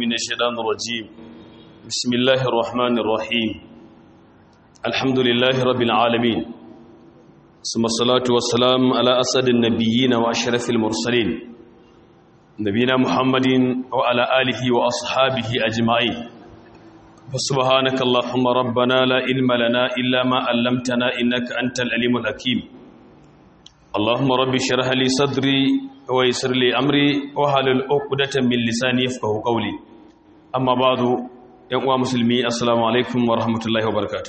من الشيطان الرجيم بسم الله الرحمن الرحيم الحمد لله رب العالمين ثم الصلاة والسلام على أسد النبيين وأشرف المرسلين نبينا محمد وعلى آله وأصحابه أجمعين فسبحانك اللهم ربنا لا علم لنا إلا ما علمتنا إنك أنت العليم الحكيم اللهم رب اشرح لي صدري ويسر لي امري واحلل عقدة من لساني يفقهوا قولي اما بعد يا uwa musulmi assalamu alaikum wa rahmatullahi wa barakatuh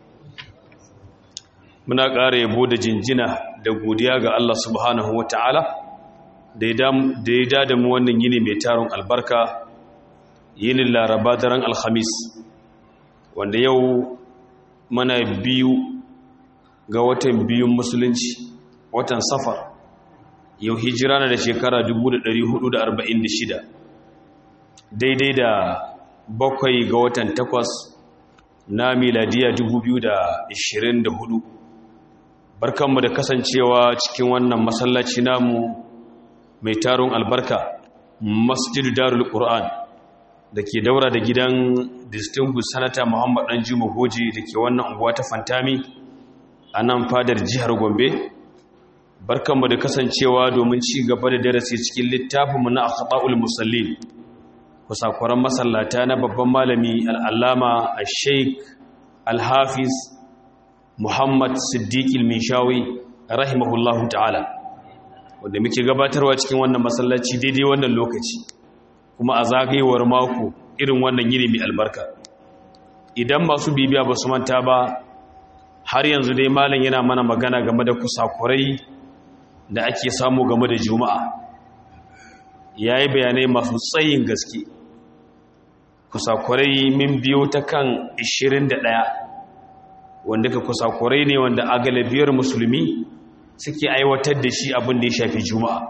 muna ƙara yabo da jinjina da godiya ga Allah subhanahu wa ta'ala da ya dada mu wannan yini mai taron albarka yinin laraba daren alhamis wanda yau mana biyu ga watan biyun musulunci watan safar yau hijira na da shekara 1446 daidai da bakwai ga watan takwas na miladiya 2024 barkanmu da kasancewa cikin wannan masallaci namu mai taron albarka masjidu darul qur'an da ke daura da gidan distinguished sanata muhammad dan juma goji da ke wannan unguwa ta fantami a nan fadar jihar gombe barkanmu da kasancewa domin ci gaba da darasi cikin littafinmu na akhta'ul musallin kusakuran masallata na babban malami al'allama al-sheikh al-hafiz muhammad siddiq al-mishawi rahimahullahu ta'ala wanda muke gabatarwa cikin wannan masallaci daidai wannan lokaci kuma a zagayewar mako irin wannan yini mai albarka idan masu bibiya ba su manta ba har yanzu dai malam yana mana magana game da kusakurai da ake samu game da juma'a ya yi bayanai masu tsayin gaske kusakurai min biyo ta kan 21 wanda ka kusakurai ne wanda a galibiyar musulmi suke aiwatar da shi abin da ya shafi juma'a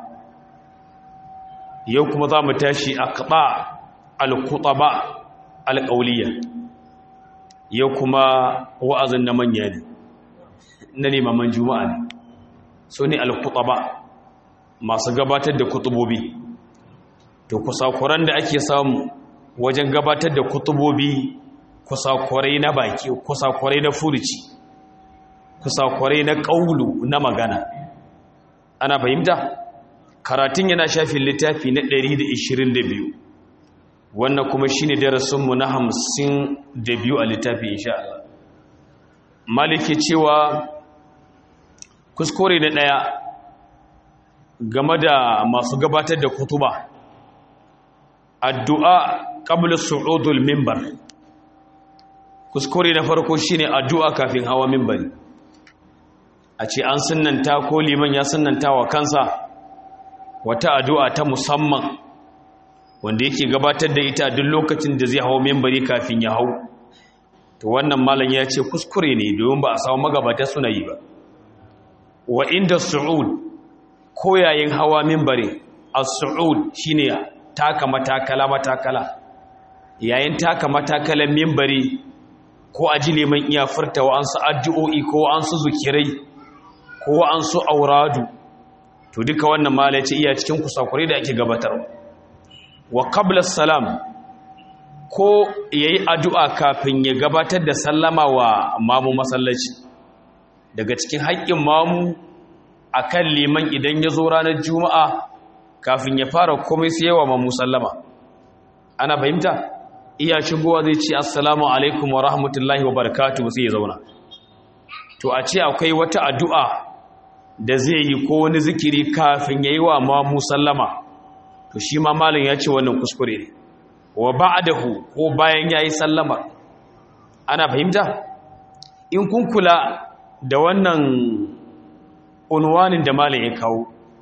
yau kuma za mu tashi a kaɓa alkuɗaɓa alƙauliya yau kuma wa'azin na manya ne na limaman juma'a ne su ne alkutaba masu gabatar da kutubobi to kusakuran da ake samu wajen gabatar da kutubobi kusakurai na baki kusakurai na furuci kusakurai na ƙaulu na magana ana fahimta karatun yana shafin littafi na 122 wannan kuma shine darasinmu na 52 a littafi insha Allah maliki cewa kuskure na ɗaya game da masu gabatar da kutuba addu'a qabla su'udul mimbar kuskure na farko shine addu'a kafin hawa mimbari a ce an sunnanta ko liman ya sunnanta wa kansa wata addu'a ta musamman wanda yake gabatar da ita duk lokacin da zai hawa mimbari kafin ya hau to wannan malam ya ce kuskure ne domin ba a samu magabata suna yi ba wa inda su'ud ko yayin hawa mimbari as-su'ud shine taka matakala matakala yayin taka matakalan mimbari ko aji liman iya furta wa ansu addu'o'i ko ansu zukirai ko ansu auradu to duka wannan mala ce iya cikin kusakure da ake gabatar wa qabla salam ko yayi addu'a kafin ya gabatar da sallama wa mamu masallaci daga cikin haƙƙin mamu a kan liman idan ya zo ranar juma'a kafin ya fara komai sai yawa mamu sallama ana fahimta iya shigowa zai ce assalamu alaikum wa rahmatullahi wa barakatu sai ya zauna to a ce akwai wata addu'a da zai yi ko wani zikiri kafin ya yi wa mamu sallama to shi ma malin ya ce wannan kuskure ne wa ba'dahu ko bayan ya yi sallama ana fahimta in kun kula da wannan unwanin da malam ya kawo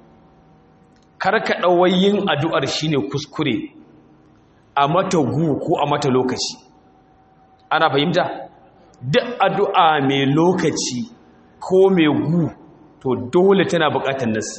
karka yin addu'ar shine kuskure a mata gu ko a mata lokaci ana fahimta duk addu'a mai lokaci ko mai gu to dole tana buƙatar nasi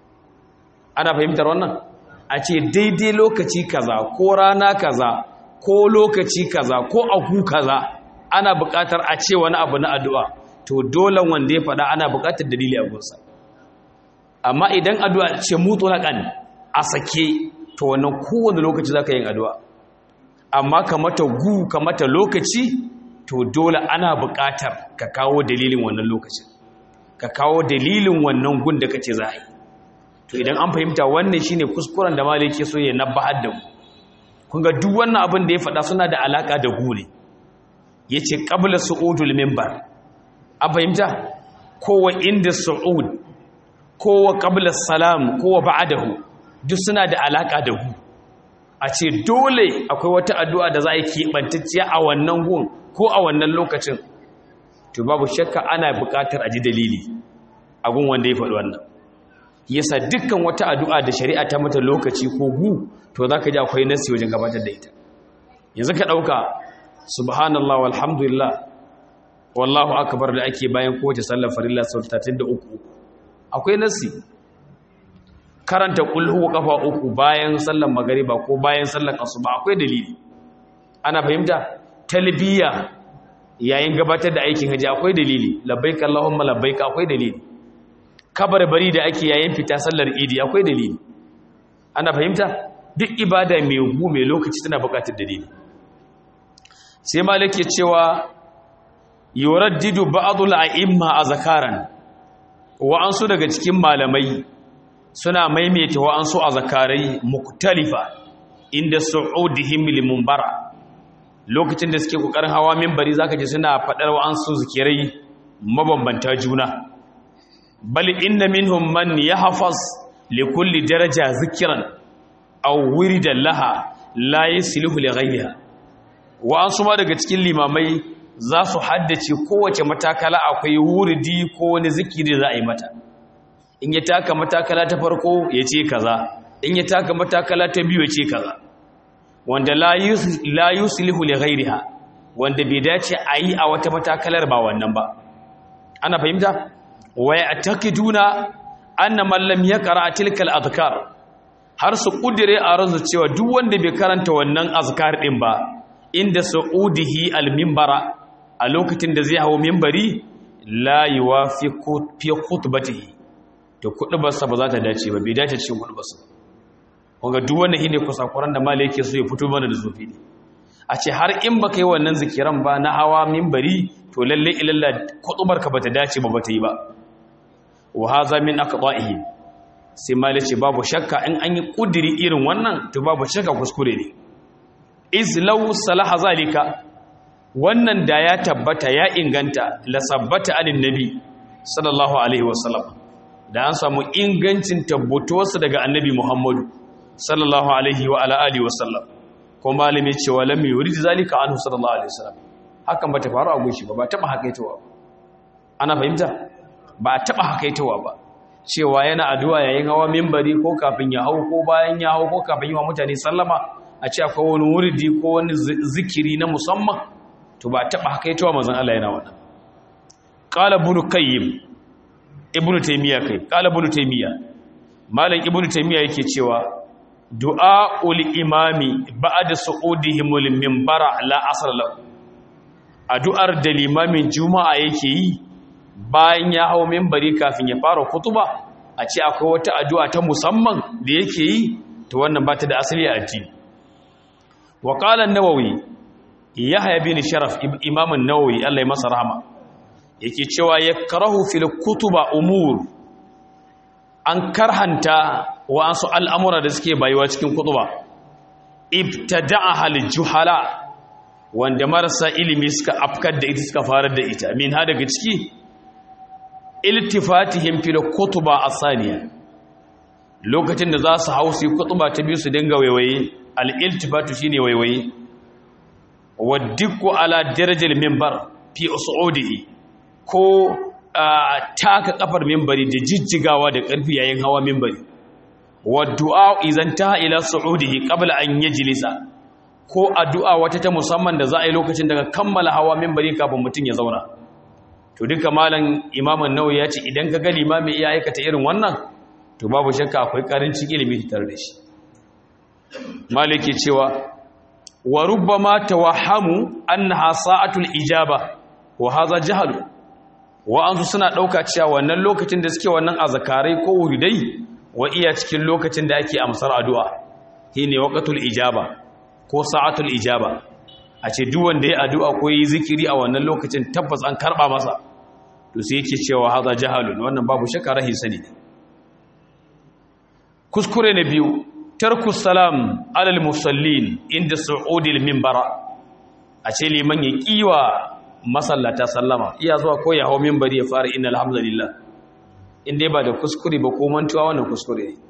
ana fahimtar wannan a ce daidai lokaci kaza ko rana kaza ko lokaci kaza ko agu kaza ana buƙatar a ce wani abu na addu'a to dole wanda ya faɗa ana buƙatar dalili a gunsa amma idan addu'a ce mutu haƙan a sake to wannan kowane lokaci za ka yin addu'a amma ka mata gu ka mata lokaci to dole ana buƙatar ka kawo dalilin wannan lokacin ka kawo dalilin wannan gun da kace za a yi to idan an fahimta wannan shine kuskuren da malai yake so ya nabbahar da mu kun ga duk wannan abin da ya faɗa suna da alaka da gu ne yace qabla su'udul minbar an fahimta kowa inda su'ud kowa qabla salam kowa ba'dahu duk suna da alaka da gu a ce dole akwai wata addu'a da za a yi keɓantacciya a wannan gun ko a wannan lokacin to babu shakka ana buƙatar a ji dalili a gun wanda ya faɗi wannan yasa dukkan wata addu'a da shari'a ta mata lokaci ko gu to za ka ji akwai nasi wajen gabatar da ita yanzu ka ɗauka subhanallah walhamdulillah wallahu akbar da ake bayan kowace sallar farilla sau 33 akwai nasi karanta kulhu kafa uku bayan sallar magariba ko bayan sallar asuba akwai dalili ana fahimta talbiya yayin gabatar da aikin haji akwai dalili labbaik allahumma labbaik akwai dalili bari da ake yayin fita sallar idi akwai dalili ana fahimta duk ibada mai gu mai lokaci tana bukatar dalili sai malik ya cewa yuraddidu ba'dul a'imma azkaran wa ansu daga cikin malamai suna maimaita wa ansu azkarai muktalifa inda su'udihim limunbara lokacin da suke kokarin hawa minbari zaka ji suna fadar wa ansu zikirai mabambanta juna bal inna minhum man yahfaz li kulli daraja zikran aw wiridan laha la yasluhu li ghayriha wa ansu ma daga cikin limamai za su haddace kowace matakala akwai wuridi ko wani zikiri za a yi mata in ya taka matakala ta farko ya ce kaza in ya taka matakala ta biyu ya ce kaza wanda la yuslihu li ghayriha wanda bai dace a yi a wata matakalar ba wannan ba ana fahimta wa ya'taqiduna anna man lam yaqra tilka al-adhkar har su kudire a ranzu cewa duk wanda bai karanta wannan azkar din ba inda su'udihi al-minbara a lokacin da zai hawo minbari la yuwafiqu fi khutbatihi to kudubarsa ba za ta dace ba bai dace cikin kudubarsa wanga duk wannan shine kusakuran da malai yake so ya fito mana da zufi ne a ce har in baka yi wannan zikiran ba na hawa minbari to lalle ilalla kudubarka bata dace ba bata yi ba wa hadha min aqda'ihi sai malai ce babu shakka in an yi kudiri irin wannan to babu shakka kuskure ne iz law salaha zalika wannan da ya tabbata ya inganta la sabbata anin nabi sallallahu alaihi wasallam da an samu ingancin tabbatuwarsa daga annabi Muhammadu sallallahu alaihi wa ala alihi wa sallam ko malami cewa lam yurid zalika anhu sallallahu alaihi wasallam hakan bata faru a gunshi ba ba taba hakaitawa ana fahimta ba taba hakaitawa ba cewa yana addu'a yayin hawa minbari ko kafin ya hau ko bayan ya hau ko kafin yi wa mutane sallama a ce akwai wani wuridi ko wani zikiri na musamman to ba taba hakaitawa manzon Allah yana wannan qala ibn qayyim ibnu taymiya kai qala ibnu taymiya malam ibnu taymiya yake cewa du'aul imami ba'da su'udihim lil minbara la asr lahu addu'ar da limamin juma'a yake yi bayan ya hawo minbari kafin ya fara kutuba a ce akwai wata addu'a ta musamman da yake yi to wannan ba ta da asali a addini wa qala an-nawawi yahya bin sharaf imam an-nawawi Allah ya masa rahama yake cewa ya karahu fil kutuba umur an karhanta wa'ansu al'amura da suke bayuwa cikin kutuba ibtada'a hal juhala wanda marasa ilimi suka afkar da ita suka farar da ita min ha daga ciki iltifatihim fil kutuba asaniya lokacin da za su hau su yi kutuba ta biyu su dinga waiwaye al-iltifatu shine waiwaye waddiku ala darajar minbar fi usudihi ko taka kafar mimbari da jijjigawa da ƙarfi yayin hawa mimbari wa du'a idan ta ila su'udihi qabla an yajlisa ko addu'a wata ta musamman da za a yi lokacin daga kammala hawa mimbari kafin mutum ya zauna to duka malam imam an-nawawi ya ce idan ka ga limami ya aikata irin wannan to babu shakka akwai karancin ilimi tare da shi maliki cewa wa rubbama tawahhamu annaha sa'atul ijaba wa hadha jahlu wa'ansu suna ɗauka cewa wannan lokacin da suke wannan azakarai ko wuridai wa iya cikin lokacin da ake amsar addu'a shi ne waƙatul ijaba ko sa'atul ijaba a ce duk wanda ya addu'a ko yi zikiri a wannan lokacin tabbas an karba masa to sai yake cewa haza jahalun wannan babu shakka rahi sani ne kuskure na biyu tarku salam alal musallin inda su'udil minbara a ce liman ya kiwa masallata sallama iya zuwa ko ya hawo minbari ya fara innal hamdalillah inda ba da kuskure ba ko mantuwa wannan kuskure ne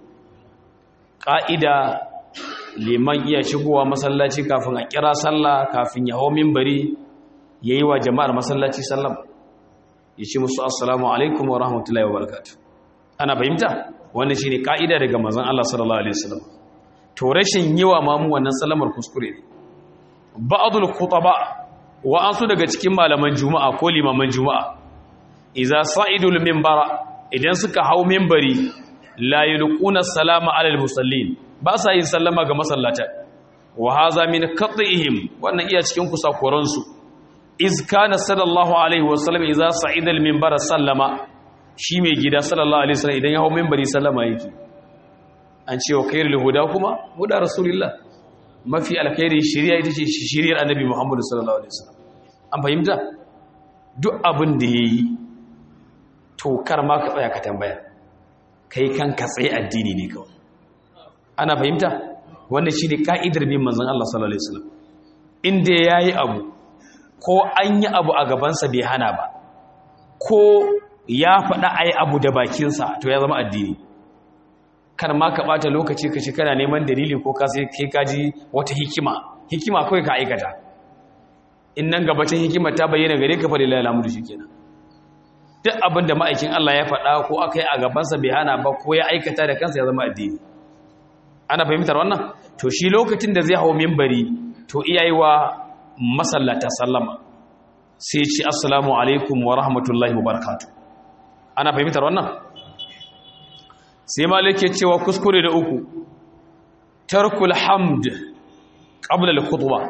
ka'ida liman iya shigowa masallaci kafin a kira sallah kafin ya hawo minbari yayi wa jama'ar masallaci sallama ya ce musu assalamu alaikum wa rahmatullahi wa barakatuh ana fahimta wannan shine ka'ida daga manzon Allah sallallahu alaihi wasallam to rashin yiwa mamu wannan salamar kuskure ne ba'dul khutaba wa ansu daga cikin malaman juma'a ko limaman juma'a idza sa'idul minbara idan suka hau minbari la yulquna salama alal musallin ba sa yin sallama ga masallata wa haza min qat'ihim wannan iya cikin kusakuransu iz kana sallallahu alaihi wasallam idza sa'ida al-minbar sallama shi mai gida sallallahu alaihi wasallam idan ya hawo minbari sallama yake an ce wa khairul huda kuma huda rasulullah mafi alkhairi shari'a ita ce shari'ar annabi muhammad sallallahu alaihi wasallam an fahimta duk abin da yayi to kar ma ka tsaya ka tambaya kai kanka tsaye addini ne kawai ana fahimta wannan shine ka'idar bin manzon Allah sallallahu alaihi wasallam inda yayi abu ko an yi abu a gabansa bai hana ba ko ya faɗa a yi abu da bakinsa to ya zama addini kan ma ka ɓata lokaci ka ci kana neman dalili ko ka sai kai kaji wata hikima hikima kawai ka aikata in nan gabacin hikima ta bayyana gare ka faɗi lalamu da shi kenan duk abin da ma'aikin Allah ya faɗa ko aka yi a gabansa bai hana ba ko ya aikata da kansa ya zama addini ana fahimtar wannan to shi lokacin da zai hau mimbari to iyayi wa masallata sallama sai ce assalamu alaikum wa rahmatullahi wa barakatu ana fahimtar wannan sai malike cewa kuskure da uku tarkul hamd qabla al-khutbah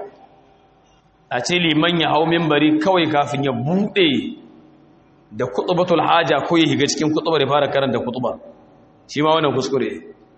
a ce liman ya hau minbari kawai kafin ya bude da khutbatul haja ko ya higa cikin khutbar ya fara karanta khutba shi ma wannan kuskure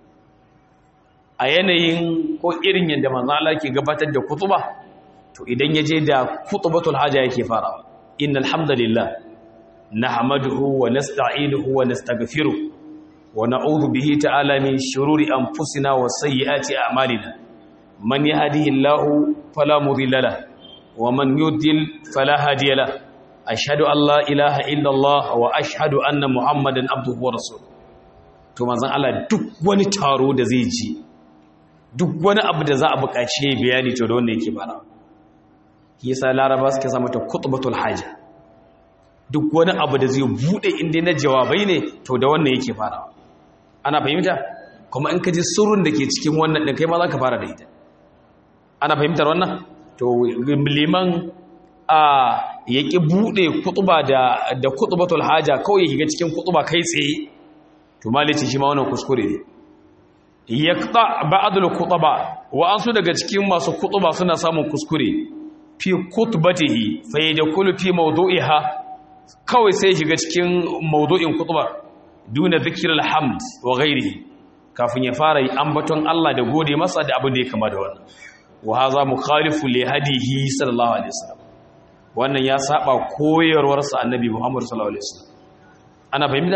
a yanayin ko irin yadda manzo Allah ke gabatar da khutba to idan ya je da kutubatul haja yake farawa innal hamdalillah nahmaduhu wa nasta'inuhu wa nastaghfiruh wa na'udhu bihi ta'ala min shururi anfusina wa sayyiati a'malina man yahdihillahu fala mudilla lahu wa man yudlil fala hadiya lahu ashhadu an la ilaha illa Allah wa ashhadu anna muhammadan abduhu wa rasuluhu to manzon Allah duk wani taro da zai ji duk wani abu da za a buƙaci bayani to da wanda yake farawa yasa laraba suke samu ta kutubatul haja duk wani abu da zai bude inda na jawabai ne to da wannan yake farawa ana fahimta kuma in ka ji surun da ke cikin wannan din kai ma za ka fara da ita ana fahimtar wannan to liman a yaki bude kutuba da da kutubatul haja kawai shiga cikin kutuba kai tsaye to malici shi ma wannan kuskure ne yaqta ba'dul khutaba wa ansu daga cikin masu kutuba suna samun kuskure fi kutubatihi fa yadkhulu fi mawdu'iha kawai sai shiga cikin mawdu'in kutubar duna dhikril hamd wa ghairihi kafin ya fara ambaton Allah da gode masa da abin da ya kama da wannan wa hadha mukhalifu li hadihi sallallahu alaihi wasallam wannan ya saba koyarwar sa annabi Muhammad sallallahu alaihi wasallam ana fahimta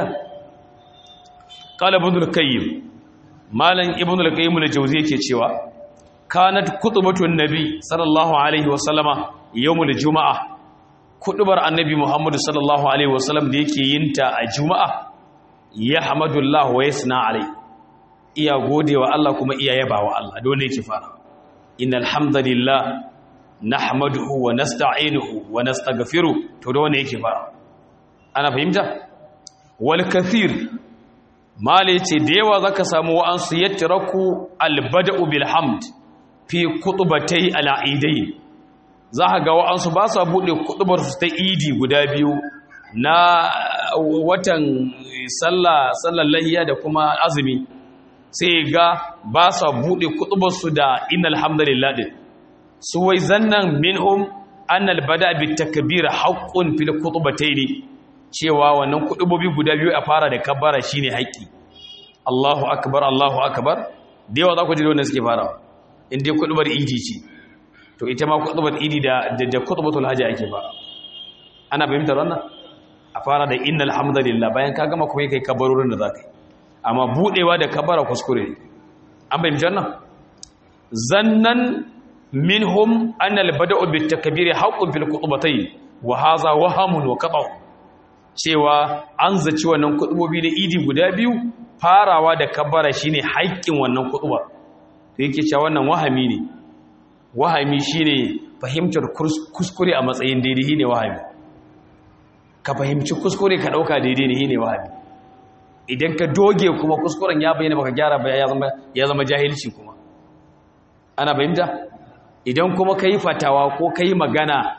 qala ibn al-qayyim malan ibn al-qayyim al-jawzi yake cewa kanat kutubatun nabi sallallahu alaihi wasallama yawmul juma'a kutubar annabi muhammadu sallallahu alaihi wasallam da yake yinta a juma'a ya hamadullah wa yasna alai iya godewa Allah kuma iya yabawa Allah dole yake fara innal hamdalillah nahmaduhu wa nasta'inuhu wa nastaghfiruh to dole yake fara ana fahimta wal kathir mala yace da yawa zaka samu wa'ansu yatraku al bada'u bil hamd fi kutubatai al'idai za ga wa'ansu ba su buɗe kutubar su ta idi guda biyu na watan sallar lahiya da kuma azumi sai ga ba su buɗe kutubar su da inna alhamdulillah din su wai zannan minhum annal bada bi takbir haqqun fil ne cewa wannan kutubobi guda biyu a fara da kabbara shine haƙƙi Allahu akbar Allahu akbar da yawa za ku ji da wannan suke farawa in dai kutubar idi ce to ita ma kutubar idi da da kutubatul hajji ake ba ana fahimtar wannan a fara da innal hamdalillah bayan ka gama kuma kai kabarorin da zaka yi amma budewa da kabara kuskure ne an fahimci wannan zannan minhum anna al-bada'u bit takbir haqqun fil khutbatayn wa hadha wahamun wa qata' cewa an zaci wannan kutubobi da idi guda biyu farawa da kabara shine haƙƙin wannan kutuba to yake cewa wannan wahami ne wahami shine fahimtar kuskure a matsayin daidai ne wahami ka fahimci kuskure ka dauka daidai ne ne wahami idan ka doge kuma kuskuren ya bayyana baka gyara ba ya zama ya zama jahilci kuma ana fahimta idan kuma kai fatawa ko kai magana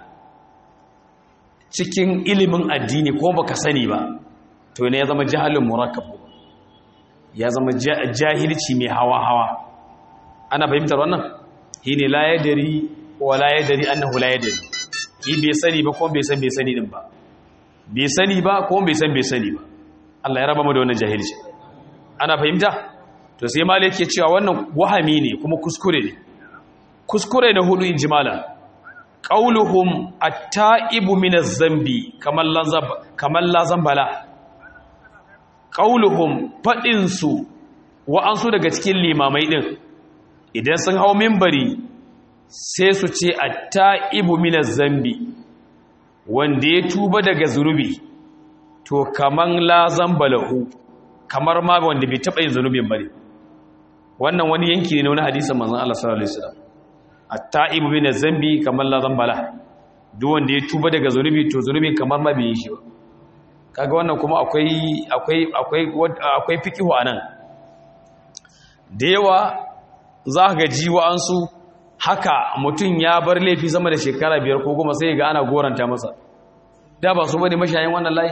cikin ilimin addini ko baka sani ba to ne ya zama jahalin murakkab ya zama jahilci mai hawa hawa ana fahimtar wannan shine la yadri wa la yadri annahu la yadri shi bai sani ba ko bai san bai sani din ba bai sani ba ko bai san bai sani ba Allah ya raba mu da wannan jahilci ana fahimta to sai malai yake cewa wannan wahami ne kuma kuskure ne kuskure na hudu injimala qauluhum at-ta'ibu min az-zambi kaman lanzab kaman la zambala qauluhum fadin su wa'ansu daga cikin limamai din idan sun hau minbari sai su ce at-ta'ibu min az-zambi wanda ya tuba daga zunubi to kaman la zambalahu kamar ma wanda bai taba yin zunubin bane wannan wani yanki ne na wani hadisin manzon Allah sallallahu alaihi wasallam at-ta'ibu min az-zambi kamar la zambala duk wanda ya tuba daga zunubi to zunubin kamar ma bai yi shi ba kaga wannan kuma akwai akwai akwai akwai fikihu anan da yawa za ka ji wa'ansu haka mutum ya bar laifi sama da shekara biyar ko goma sai ga ana goranta masa da ba su bane mashayin wannan layi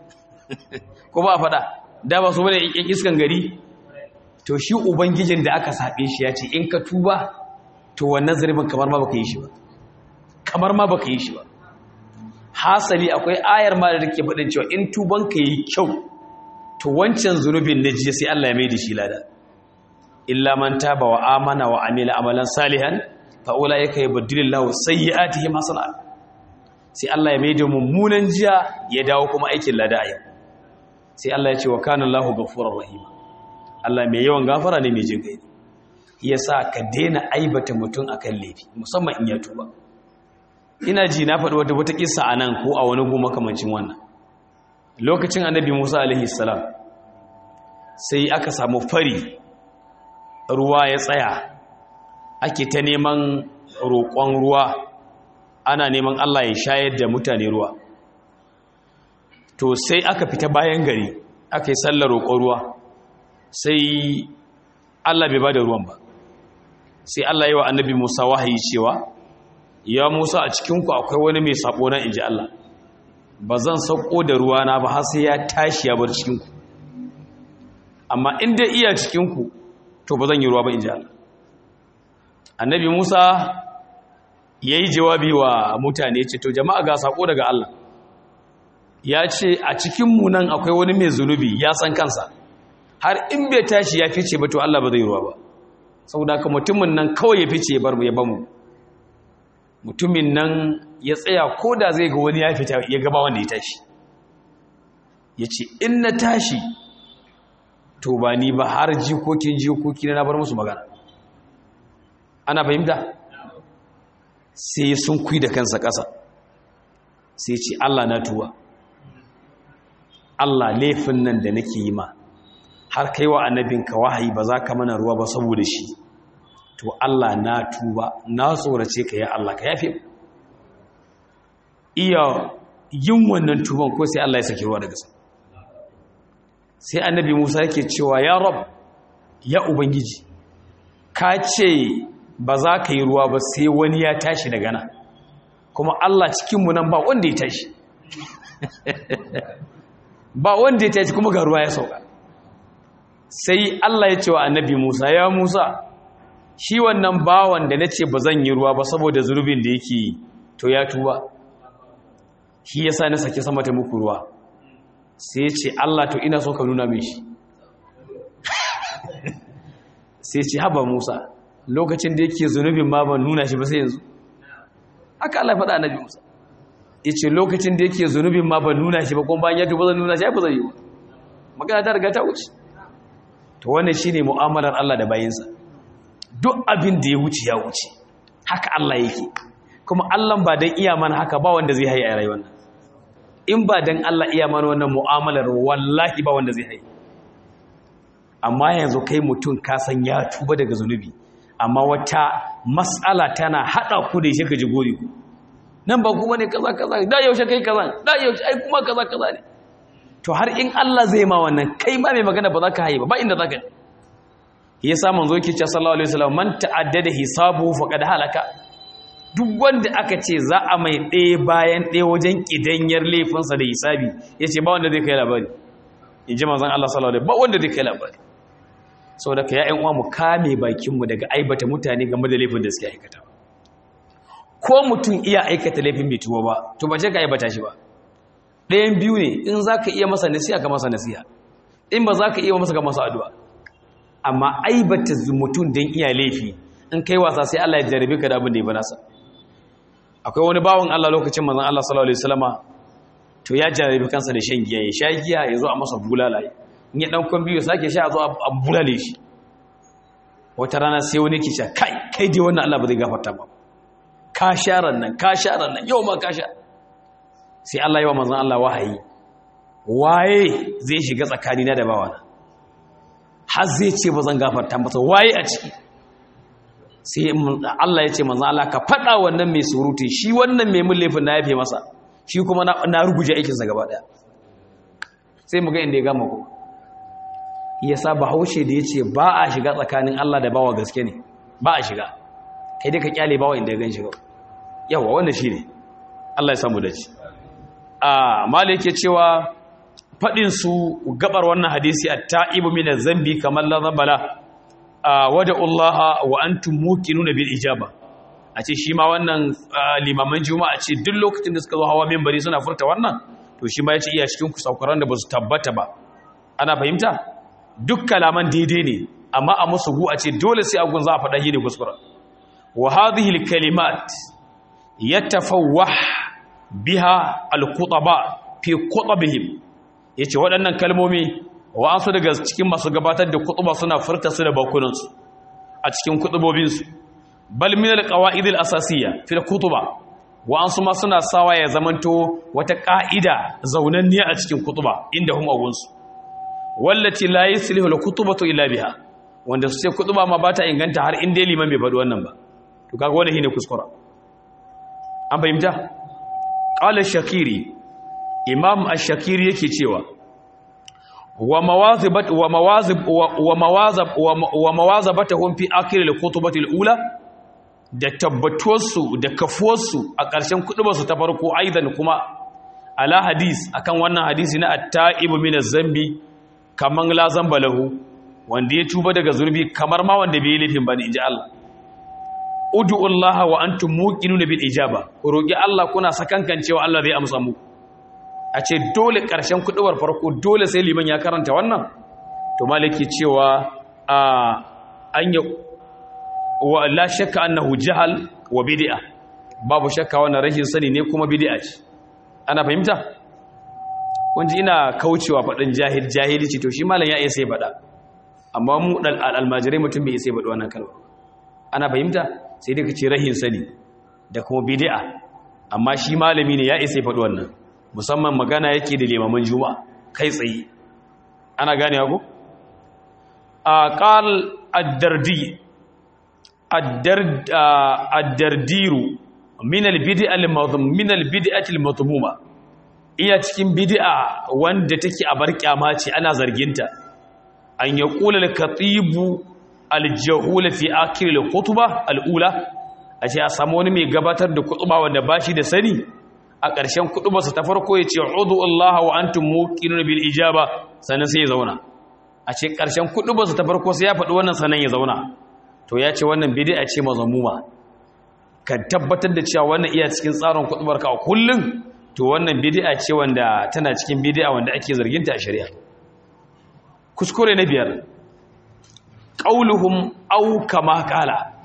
ko ba faɗa da ba su bane yan iskan gari to shi ubangijin da aka saɓe shi ya ce in ka tuba to wannan zarbin kamar ma baka yi shi ba kamar ma baka yi shi ba hasali akwai ayar ma da take faɗin cewa in tuban ka yi kyau to wancan zunubin na jiya sai Allah ya mai da shi lada illa man taba wa amana wa amila amalan salihan fa ulaika yubaddilullahu sayyi'atihim hasanat sai Allah ya mai da mummunan jiya ya dawo kuma aikin lada a yau sai Allah ya ce wa kana Allahu ghafurur rahim Allah mai yawan gafara ne mai jin kai yasa ka daina aibata mutum akan laifi musamman in ya tuba ina ji na faɗi wata wata kissa anan ko a wani goma kamancin wannan lokacin annabi Musa alaihi salam sai aka samu fari ruwa ya tsaya ake ta neman roƙon ruwa ana neman Allah ya shayar da mutane ruwa to sai aka fita bayan gari aka yi sallar roƙon ruwa sai Allah bai ba da ruwan ba sai Allah yi wa annabi Musa wahayi cewa ya Musa a cikinku akwai wani mai sabo na inji Allah ba zan sauko da ruwana ba har sai ya tashi ya bar cikinku amma in dai iya cikinku to ba zan yi ruwa ba inji Allah annabi Musa ya yi jawabi wa mutane ce to jama'a ga sako daga Allah ya ce a cikinmu nan akwai wani mai zunubi ya san kansa har in bai tashi ya fice ba to Allah ba zai ruwa ba saboda ka mutumin nan kawai ya fice bar mu ya bamu mutumin nan ya tsaya ko da zai ga wani ya fita ya gaba wanda ya tashi ya ce in na tashi to ba ni ba har jikokin jikoki na bar musu magana ana fahimta sai sun kui da kansa ƙasa sai ce Allah na tuba Allah laifin nan da nake yi ma har kai wa annabinka wahayi ba za ka mana ruwa ba saboda shi to Allah na tuba na tsorace ka ya Allah ka yafe iya yin wannan tuban ko sai Allah ya saki ruwa daga sa sai annabi Musa yake cewa ya rab ya ubangiji ka ce ba za ka yi ruwa ba sai wani ya tashi daga nan kuma Allah cikinmu nan ba wanda ya tashi ba wanda ya tashi kuma ga ruwa ya sauka sai Allah ya ce wa annabi Musa ya Musa shi wannan bawan da na ce ba zan yi ruwa ba saboda zurbin da yake to ya tuba shi ya sa na sake sama ta muku ruwa sai ce Allah to ina so ka nuna min shi sai ce haba Musa lokacin da yake zunubin ma ban nuna shi ba sai yanzu haka Allah faɗa annabi Musa yace lokacin da yake zunubin ma ban nuna shi ba kuma bayan ya tuba zan nuna shi ba zai yi ba magana ta riga ta wuce to wannan shine mu'amalar Allah da bayinsa duk abin da ya wuce ya wuce haka Allah yake kuma Allah ba dan iya mana haka ba wanda zai haye a rayuwar nan in ba dan Allah iya mana wannan mu'amalar wallahi ba wanda zai haye amma yanzu kai mutum ka san ya tuba daga zunubi amma wata mas'ala tana hada ku da shi ka ji gori ku nan ba kuma ne kaza kaza da yaushe kai kaza da yaushe ai kuma kaza kaza ne to har in Allah zai ma wannan kai ma mai magana ba za ka haye ba ba inda za ka ya sa manzo yake cewa sallallahu alaihi wasallam man ta'addada hisabu faqad halaka duk wanda aka ce za a mai ɗaya bayan ɗaya wajen kidanyar laifinsa da hisabi yace ba wanda zai kai labari in ji manzon Allah sallallahu alaihi ba wanda zai kai labari saboda ka ya uwa mu kame bakin mu daga aibata mutane game da laifin da suke aikata ko mutum iya aikata laifin bai tuwo ba to ba ce ka aibata shi ba ɗayan biyu ne in za ka iya masa nasiha ka masa nasiha in ba za ka iya masa ka masa addu'a amma aibata mutum don iya laifi in kai wasa sai Allah ya jarabe ka da abin da ya nasa akwai wani bawan Allah lokacin manzon Allah sallallahu alaihi wasallama to ya jarabe kansa da shan giya ya sha giya ya zo a masa bulala in ya dan kon biyu sake sha a zo a bulale shi wata rana sai wani ke sha kai kai dai wannan Allah ba zai gafarta ba ka sha nan ka sha nan yau ma ka sha sai Allah yi wa manzon Allah wahayi waye zai shiga tsakanina da bawana har zai ce ba zan gafarta masa waye a ciki sai Allah ya ce manzan Allah ka faɗa wannan mai surutu shi wannan mai mun laifin na yafe masa shi kuma na ruguje aikinsa gaba ɗaya sai mu ga inda ya gama ku ya sa bahaushe da ya ce ba a shiga tsakanin Allah da bawa gaske ne ba a shiga kai dai ka kyale bawa inda ya gan shiga yawa wanda shi ne Allah ya samu da ci a mala yake cewa faɗinsu gabar wannan hadisi a ta'ibu mina zambi kamar lazabala a wada Allah wa an tumuki nuna bil ijaba a ce shi ma wannan limaman juma'a ce duk lokacin da suka zo hawa membari suna furta wannan to shi ma ya ce iya cikin kusakuran da ba su tabbata ba ana fahimta duk kalaman daidai ne amma a musu gu a ce dole sai agun za a faɗa yi ne kuskura wa hadhihi al kalimat yatafawwah biha al khutaba fi khutabihim ya ce waɗannan kalmomi wa'ansu daga cikin masu gabatar da kutuba suna furta su da bakunansu a cikin kutubobinsu bal min alqawaid alasasiyya fi kutuba wa'ansu ma suna sawa ya zamanto wata ka'ida zaunanniya a cikin kutuba inda hum agunsu wallati la yuslihu alkutubatu illa biha wanda su ce kutuba ma bata inganta har inda liman bai faɗi wannan ba to kaga wannan shine kuskura an fahimta qala shakiri imam ash-shakiri yake cewa wa mawazibat wa mawazib wa mawazab wa mawazabatuhum fi akhir al-khutbati al-ula da tabbatuwarsu da kafuwarsu a ƙarshen kudubarsu ta farko aidan kuma ala hadis akan wannan hadisi na at-ta'ibu min az-zambi kaman la zamba lahu wanda ya tuba daga zurbi kamar ma wanda bai laifin bane inji Allah ud'u Allah wa antum muqinuna bil ijaba roki Allah kuna sakankancewa Allah zai amsa muku a ce dole ƙarshen kuɗuwar farko dole sai liman ya karanta wannan to maliki cewa a an yi wa la shakka annahu jahal wa bid'a babu shakka wannan rashin sani ne kuma bid'a ce ana fahimta kunji ina kaucewa faɗin jahil jahilci to shi malam ya iya sai faɗa amma mu dal almajirai mutum bai sai faɗi wannan kalma ana fahimta sai dai ka ce rahin sani da kuma bid'a amma shi malami ne ya iya sai faɗi wannan musamman magana yake da limaman juma'a kai tsaye ana gane ku a qal ad-dardi ad-dardiru min al-bid'a al-madhmum min al-bid'ati al-madhmuma iya cikin bid'a wanda take a bar kyama ce ana zarginta an yaqula al-khatibu al-jahul fi akhir al-khutbah al-ula a ce a samu wani mai gabatar da kutuba wanda bashi da sani a ƙarshen kuɗubarsa ta farko ya ce udu Allah wa antum muqinun bil ijaba sannan sai ya zauna a ce ƙarshen kuɗubarsa ta farko sai ya faɗi wannan sannan ya zauna to ya ce wannan bid'a ce mazamuma ka tabbatar da cewa wannan iya cikin tsarin kuɗubar ka a kullum to wannan bid'a ce wanda tana cikin bid'a wanda ake zargin ta a shari'a kuskure na biyar qauluhum aw kama qala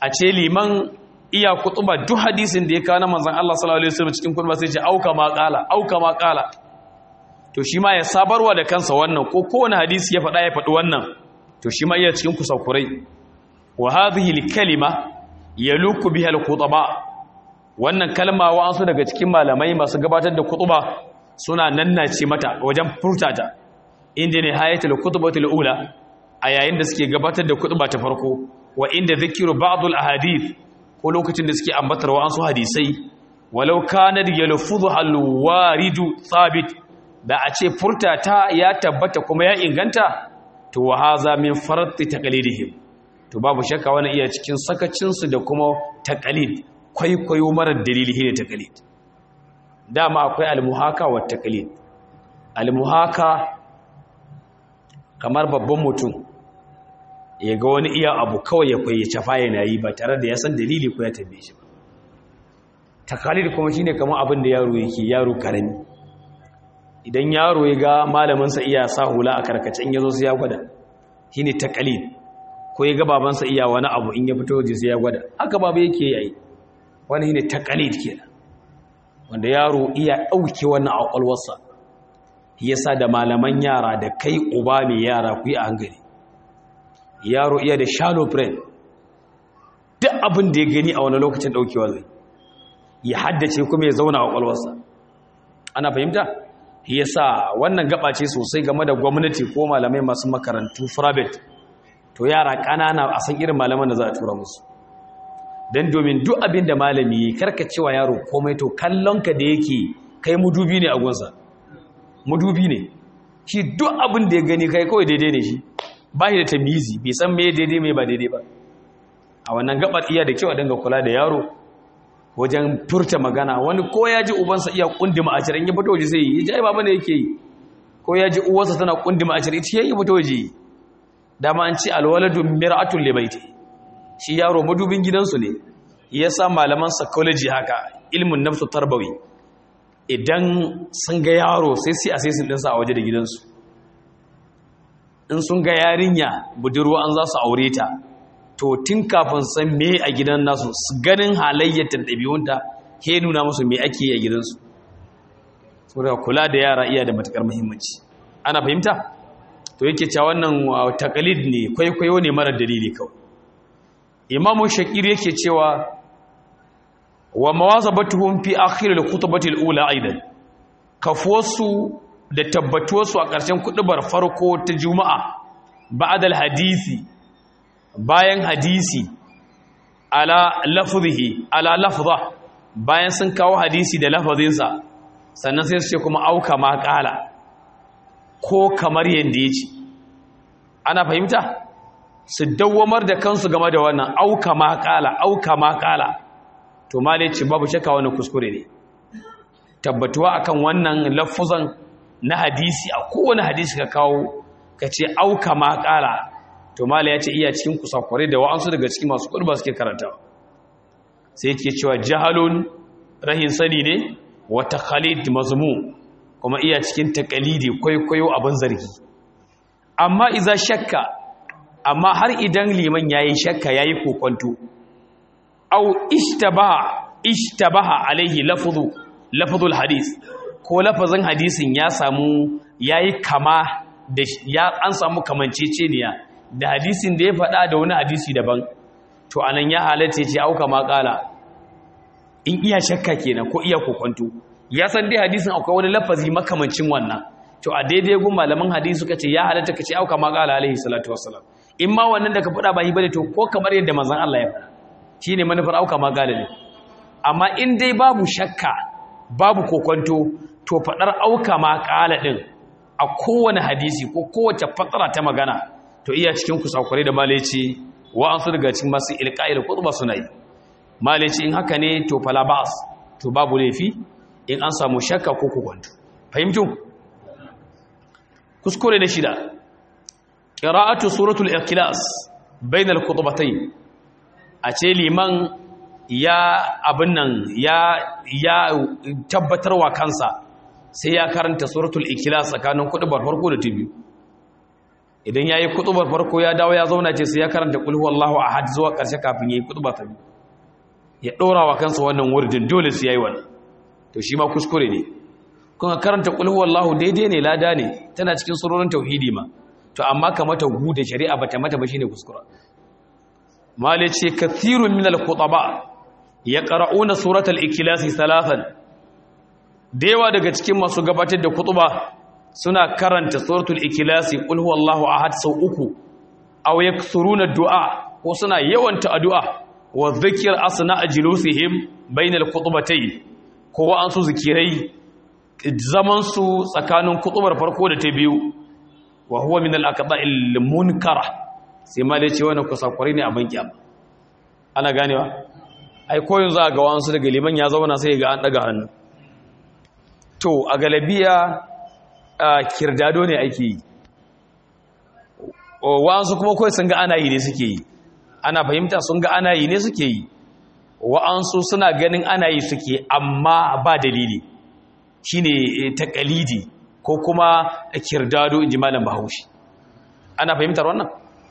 a ce liman iya kutuba duk hadisin da ya kawo na manzon Allah sallallahu alaihi wasallam cikin kutuba sai ce auka ma qala auka ma qala to shi ma ya sabarwa da kansa wannan ko kowane hadisi ya faɗa ya faɗi wannan to shi ma iya cikin kusakurai wa hadhihi al-kalima yaluku biha al-khutaba wannan kalma wa su daga cikin malamai masu gabatar da kutuba suna nannace mata wajen furtata inda ne hayatul khutbatul ula a yayin da suke gabatar da kutuba ta farko wa inda zikiru ba'dul ahadith ko lokacin da suke ambatar wa su hadisai walau kana yalfuzu al-waridu thabit da a ce furtata ya tabbata kuma ya inganta to wa haza min farati taqlidihim to babu shakka wani iya cikin sakacinsu da kuma taqlid kwaikwayo marar dalili ne taqlid dama akwai almuhaka wa taqlid almuhaka kamar babban mutum ya ga wani iya abu kawai ya fayyace fa yana yi ba tare da ya san dalili ko ya tambaye shi ba taqlid kuma shine kamar abin da yaro yake yaro karami idan yaro ya ga malaminsa iya sa hula a karkacin ya zo sai ya gwada shine taqlid ko ya ga babansa iya wani abu in ya fito waje sai ya gwada haka babu yake yi wani shine taqlid kenan wanda yaro iya dauke wannan a kwalwarsa yasa da malaman yara da kai uba mai yara ku yi a hankali yaro iya da shallow brain duk abin da ya gani a wani lokacin daukewa zai ya haddace kuma ya zauna a kwalwarsa ana fahimta yasa wannan gaba ce sosai game da gwamnati ko malamai masu makarantu private to yara ƙanana a san irin malaman da za a tura musu don domin duk abin da malami karka cewa yaro komai to kallonka da yake kai mudubi ne a gunsa mudubi ne shi duk abin da ya gani kai kawai daidai ne shi ba shi da tamizi bai san me daidai mai ba daidai ba a wannan gabar iya da kyau a dinga kula da yaro wajen furta magana wani ko ya ji ubansa iya kundima a cikin ya fito waje sai yi ya ji baba ne yake yi ko ya ji uwarsa tana kundima a cikin ita ya fito waje dama an ce alwaladu mir'atul libaiti shi yaro madubin gidansu ne yasa malaman psychology haka ilmin nafsu tarbawi idan sun ga yaro sai sai a sai sun dinsa a waje da gidansu in sun ga yarinya budurwa an za su aure ta to tun kafin san me a gidan nasu ganin halayyar ɗabi'unta ke nuna musu me ake yi a gidansu saboda kula da yara iya da matukar muhimmanci ana fahimta to yake cewa wannan takalid ne kwaikwayo ne mara dalili kawai imamu shakir yake cewa wa mawazabatuhum fi akhir al-khutbati al-ula aidan kafuwarsu da tabbatuwarsu a ƙarshen kuɗubar farko ta juma'a ba'da al-hadisi bayan hadisi ala lafzihi ala lafza bayan sun kawo hadisi da lafazinsa sannan sai su ce kuma auka ma kala ko kamar yanda yace ana fahimta su dawwamar da kansu game da wannan auka ma kala auka ma kala to malai ce babu shakka wannan kuskure ne tabbatuwa akan wannan lafuzan na hadisi a kowane hadisi ka kawo ka ce auka ma kala to mala ya ce iya cikin kusakware da wa'ansu daga cikin masu kurba suke karanta sai yake cewa jahalun rahin sani ne wata khalid mazmu kuma iya cikin takalidi kwaikwayo abin zargi amma iza shakka amma har idan liman yayi shakka yayi kokonto au ishtabaha ishtabaha alaihi lafzu lafzul hadis ko lafazin hadisin ya samu yayi kama da ya an samu kamanceceniya da hadisin da ya faɗa da wani hadisi daban to anan ya halatta ce auka maƙala in iya shakka kenan ko iya kokonto ya san dai hadisin akwai wani lafazi makamancin wannan to a daidai gun malaman hadisi suka ce ya halatta ka ce auka maƙala alaihi salatu wassalam in ma wannan da ka faɗa ba yi bane to ko kamar yadda manzon Allah ya faɗa shine manufar auka maƙala ne amma in dai babu shakka babu kokonto to faɗar auka maƙala din a kowane hadisi ko kowace fatsara ta magana to iya cikin kusakurai da malaici wa'ansu daga cikin masu ilka'il kutuba suna yi malaici in haka ne to fala ba'as to babu laifi in an samu shakka ko kukwanto fahimtu kuskure na shida qira'atu suratul ikhlas bainal khutbatayn a ce liman ya abin nan ya ya tabbatarwa kansa sai ya karanta suratul ikhlas tsakanin kutubar farko da ta biyu idan yayi kutubar farko ya dawo ya zauna ce sai ya karanta qul huwallahu ahad zuwa karshe kafin yayi kutuba ta biyu ya dora wa kansa wannan wurdin dole sai yayi wannan to shi ma kuskure ne kuma karanta qul huwallahu daidai ne lada ne tana cikin surorin tauhidi ma to amma ka mata gu da shari'a bata mata ba shine kuskura mali ce kathirun min al-khutaba yaqra'una suratal ikhlas thalathan dewa daga cikin masu gabatar da kutuba suna karanta suratul ikhlas qul huwallahu ahad sau uku aw yakthuruna du'a ko suna yawanta addu'a wa dhikr asna ajlusihim bainal khutbatayn ko wa an su zikirai zaman su tsakanin kutubar farko da ta biyu wa huwa min al-aqda'il munkara sai ma dai ce wannan kusakurai ne a banki amma ana ganewa ai koyin za ga wasu daga liman ya zauna sai ga an daga hannu to a galabiya kirdado ne ake yi wa'ansu kuma kawai sun ga ana yi ne suke yi ana fahimta sun ga ana yi ne suke yi wa'ansu suna ganin ana yi suke amma ba dalili shine takalidi ko kuma kirdado in ji malam bahaushe ana fahimtar wannan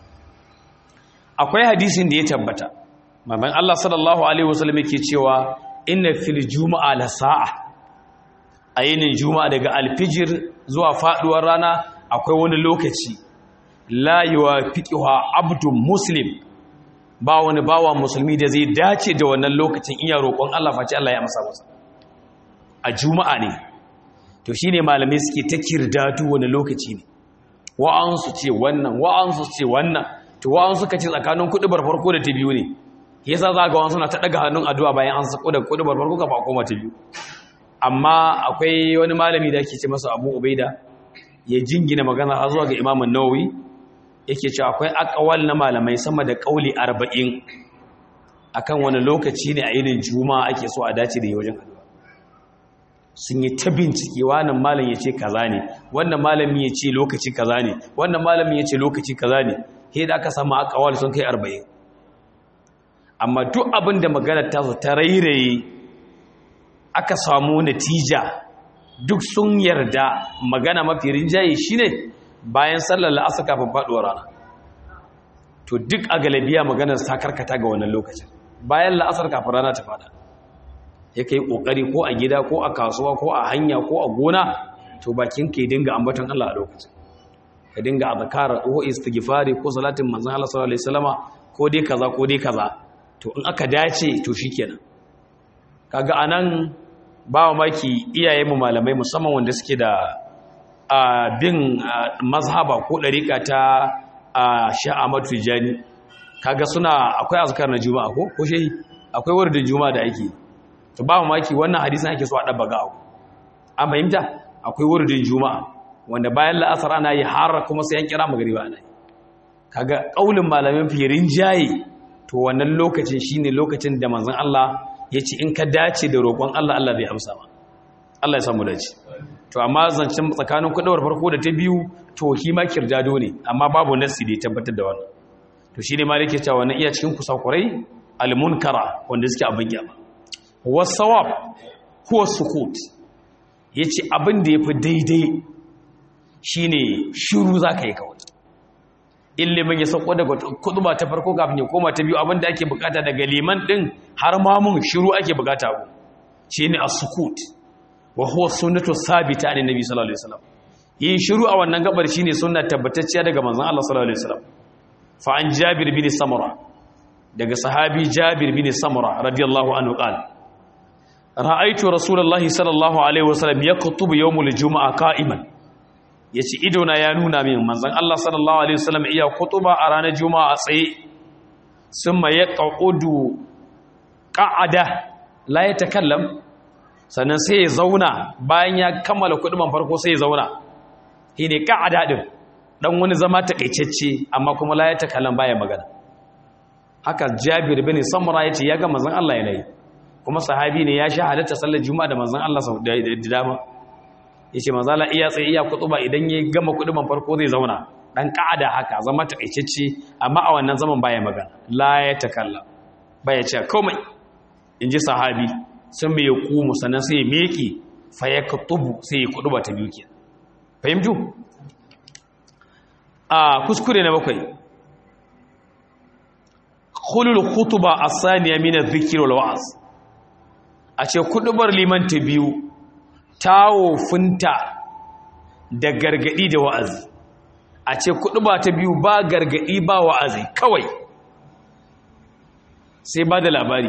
akwai hadisin da ya tabbata mamman Allah sallallahu alaihi wasallam yake cewa inna fil juma'a la sa'a ayinin juma'a daga alfijir zuwa faduwar rana akwai wani lokaci la yuwafiquha abdun muslim ba wani bawa musulmi da zai dace da wannan lokacin iya roƙon Allah face Allah ya amsa masa a juma'a ne to shine malamai suke ta kirdatu wani lokaci ne wa'ansu ce wannan wa'ansu ce wannan to wa'ansu suka ce tsakanin kudubar farko da ta biyu ne yasa za ga wasu na ta daga hannun addu'a bayan an sako da kudubar farko ka ba koma ta biyu amma akwai wani malami da ake ce masa Abu Ubaida ya jingina magana har zuwa ga Imam An-Nawawi yake cewa akwai aqwal na malamai sama da kauli 40 akan wani lokaci ne a irin juma'a ake so a dace da wajen addu'a sun yi ta bincike wannan malam ya ce kaza ne wannan malami ya ce lokaci kaza ne wannan malami ya ce lokaci kaza ne he da aka samu akawal sun kai arba'in amma duk abin da maganar ta ta rairaye aka samu natija duk sun yarda magana mafi rinjaye shine bayan sallar la'asar kafin faduwar rana to duk a galabiya maganar ta karkata ga wannan lokacin bayan la'asar kafin rana ta fada ya kai kokari ko a gida ko a kasuwa ko a hanya ko a gona to bakin ka dinga ambaton Allah a lokacin ka dinga azkar ko istighfari ko salatin manzon Allah sallallahu alaihi wasallama ko dai kaza ko dai kaza to in aka dace to shikenan kaga anan ba maki iyayen mu malamai musamman wanda suke da bin mazhaba ko dariƙa ta Sha'amatu Tijani kaga suna akwai azkar na juma'a ko ko shehi akwai wurdin juma'a da ake to ba maki wannan hadisin ake so a dabba ga abu an fahimta akwai wurdin juma'a wanda bayan la'asar ana yi har kuma sai an kira magariba ana yi kaga kaulin malamin firin jaye to wannan lokacin shine lokacin da manzon Allah ya ce in ka dace da roƙon Allah Allah zai amsa ma Allah ya samu dace to amma zancen tsakanin kudawar farko da ta biyu to hima kirjado ne amma babu nasi da ya tabbatar da wannan to shine ma yake cewa wannan iya cikin kusakurai almunkara wanda suke abin gyama wasawab huwa sukut yace abin da yafi daidai shine shiru zaka yi kawai ilimin ya sauko daga kuduba ta farko kafin ya koma ta biyu abin da ake bukata daga liman din har ma mun shiru ake bukata ku shine as-sukut wa huwa sunnatu sabita an nabi sallallahu alaihi wasallam yin shiru a wannan gabar shine sunna tabbatacciya daga manzon Allah sallallahu alaihi wasallam fa an jabir bin samura daga sahabi jabir bin samura radiyallahu anhu qala ra'aytu rasulullahi sallallahu alaihi wasallam yaktubu yawmul jumu'a qa'iman yace ido na ya nuna min manzon Allah sallallahu alaihi wasallam iya kutuba a ranar juma'a a tsaye summa yaqudu qa'ada la yatakallam sannan sai ya zauna bayan ya kammala kuduban farko sai ya zauna shine qa'ada din dan wani zama takaitacce amma kuma la yatakallam baya magana haka Jabir bin Samra yace ya ga manzon Allah yana yi kuma sahabi ne ya sha halatta sallar juma'a da manzon Allah sau da dama yace manzon Allah iya tsaye iya kutuba idan ya gama kuduban farko zai zauna dan ka'ada haka zama takaitacce amma a wannan zaman baya magana la ya takalla baya ce komai inji sahabi sun mai kumu sannan sai ya meki fa ya kutubu sai ya kuduba ta biyu kenan fahimtu a kuskure na bakwai khulul khutuba as-saniya min adh-dhikr wal wa'z a ce kudubar liman ta biyu tawo funta da gargadi da wa'azi a ce kuduba ta biyu ba gargadi ba wa'azi kawai sai ba da labari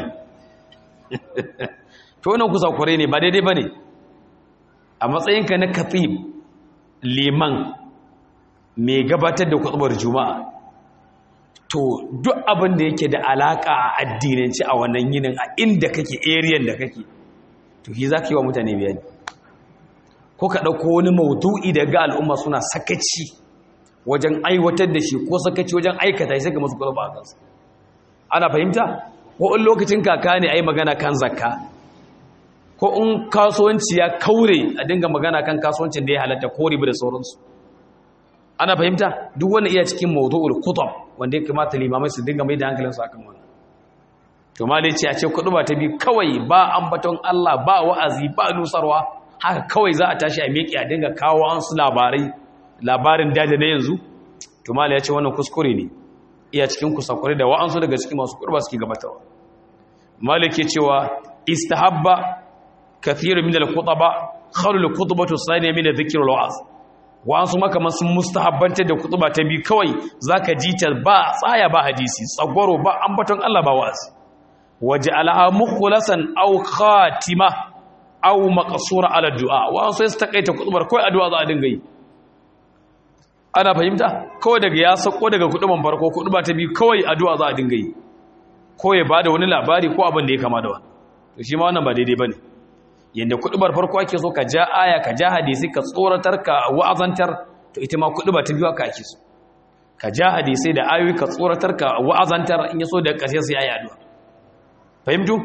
to wannan kusa kware ne ba daidai bane a matsayinka na katib liman mai gabatar da kutubar juma'a to duk abin da yake da alaka a addinanci a wannan yinin a inda kake ariyan da kake to shi za ka yi wa mutane bayani ko ka ɗauko wani maudu'i da ga al'umma suna sakaci wajen aiwatar da shi ko sakaci wajen aikata shi ga masu kwalba a kansu ana fahimta ko in lokacin kaka ne a yi magana kan zakka ko in kasuwanci ya kaure a dinga magana kan kasuwancin da ya halatta ko riba da sauransu ana fahimta duk wani iya cikin mawdu'ul kutab wanda ya kamata limamai su dinga mai da hankalinsu akan wannan to malai ce a ce kudu ba ta bi kawai ba ambaton Allah ba wa'azi ba nusarwa haka kawai za a tashi a miƙe a dinga kawo an su labarai labarin daji na yanzu to malai ya ce wannan kuskure ne iya cikin kusakure da wa'ansu daga cikin masu kurba suke gabatarwa malai ke cewa istahabba kathiru min al-khutaba khalu al-khutbatu thaniya min adh-dhikr wal-wa'z wa'ansu makaman sun mustahabbantar da kutuba ta bi kawai zaka ji ta ba tsaya ba hadisi tsagwaro ba ambaton Allah ba wa'azi waje alaha mukhlasan aw khatima aw maqsura ala du'a wa'ansu sai su takaita kutubar kawai addu'a za a dinga yi ana fahimta kawai daga ya sako daga kutuban farko kutuba ta bi kawai addu'a za a dinga yi ko ya bada wani labari ko abin da ya kama da wannan to shi ma wannan ba daidai bane yadda kudubar farko ake so ka ja aya ka ja hadisi ka tsoratar ka wa'azantar to ita ma kuduba ta biyu aka ake so ka ja hadisi da ayoyi ka tsoratar ka wa'azantar in yaso da ƙarshe sai ayi addu'a fahimtu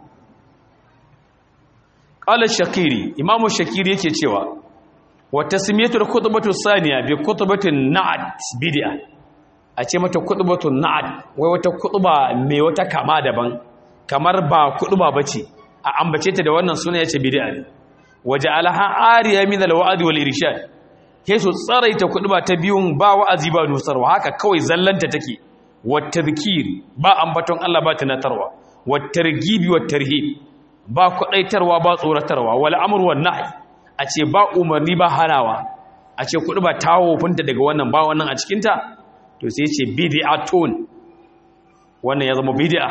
qala shakiri imamu shakiri yake cewa wa tasmiyatul khutbatu saniya bi khutbatin na'at bid'a a ce mata khutbatun na'at wai wata khutba mai wata kama daban kamar ba khutba bace a ambace ta da wannan suna yace bid'a ne waje alaha ariya min alwa'd wal irshad ke su tsaraita ba ta biyun ba wa'azi ba nusarwa haka kawai zallanta take wat tadhkir ba ambaton Allah ba tunatarwa wat targhib wat tarhib ba kudaitarwa ba tsoratarwa wal amru wan nahy a ce ba umarni ba hanawa a ce ba tawo funta daga wannan ba wannan a cikin ta to sai ce bid'atun wannan ya zama bid'a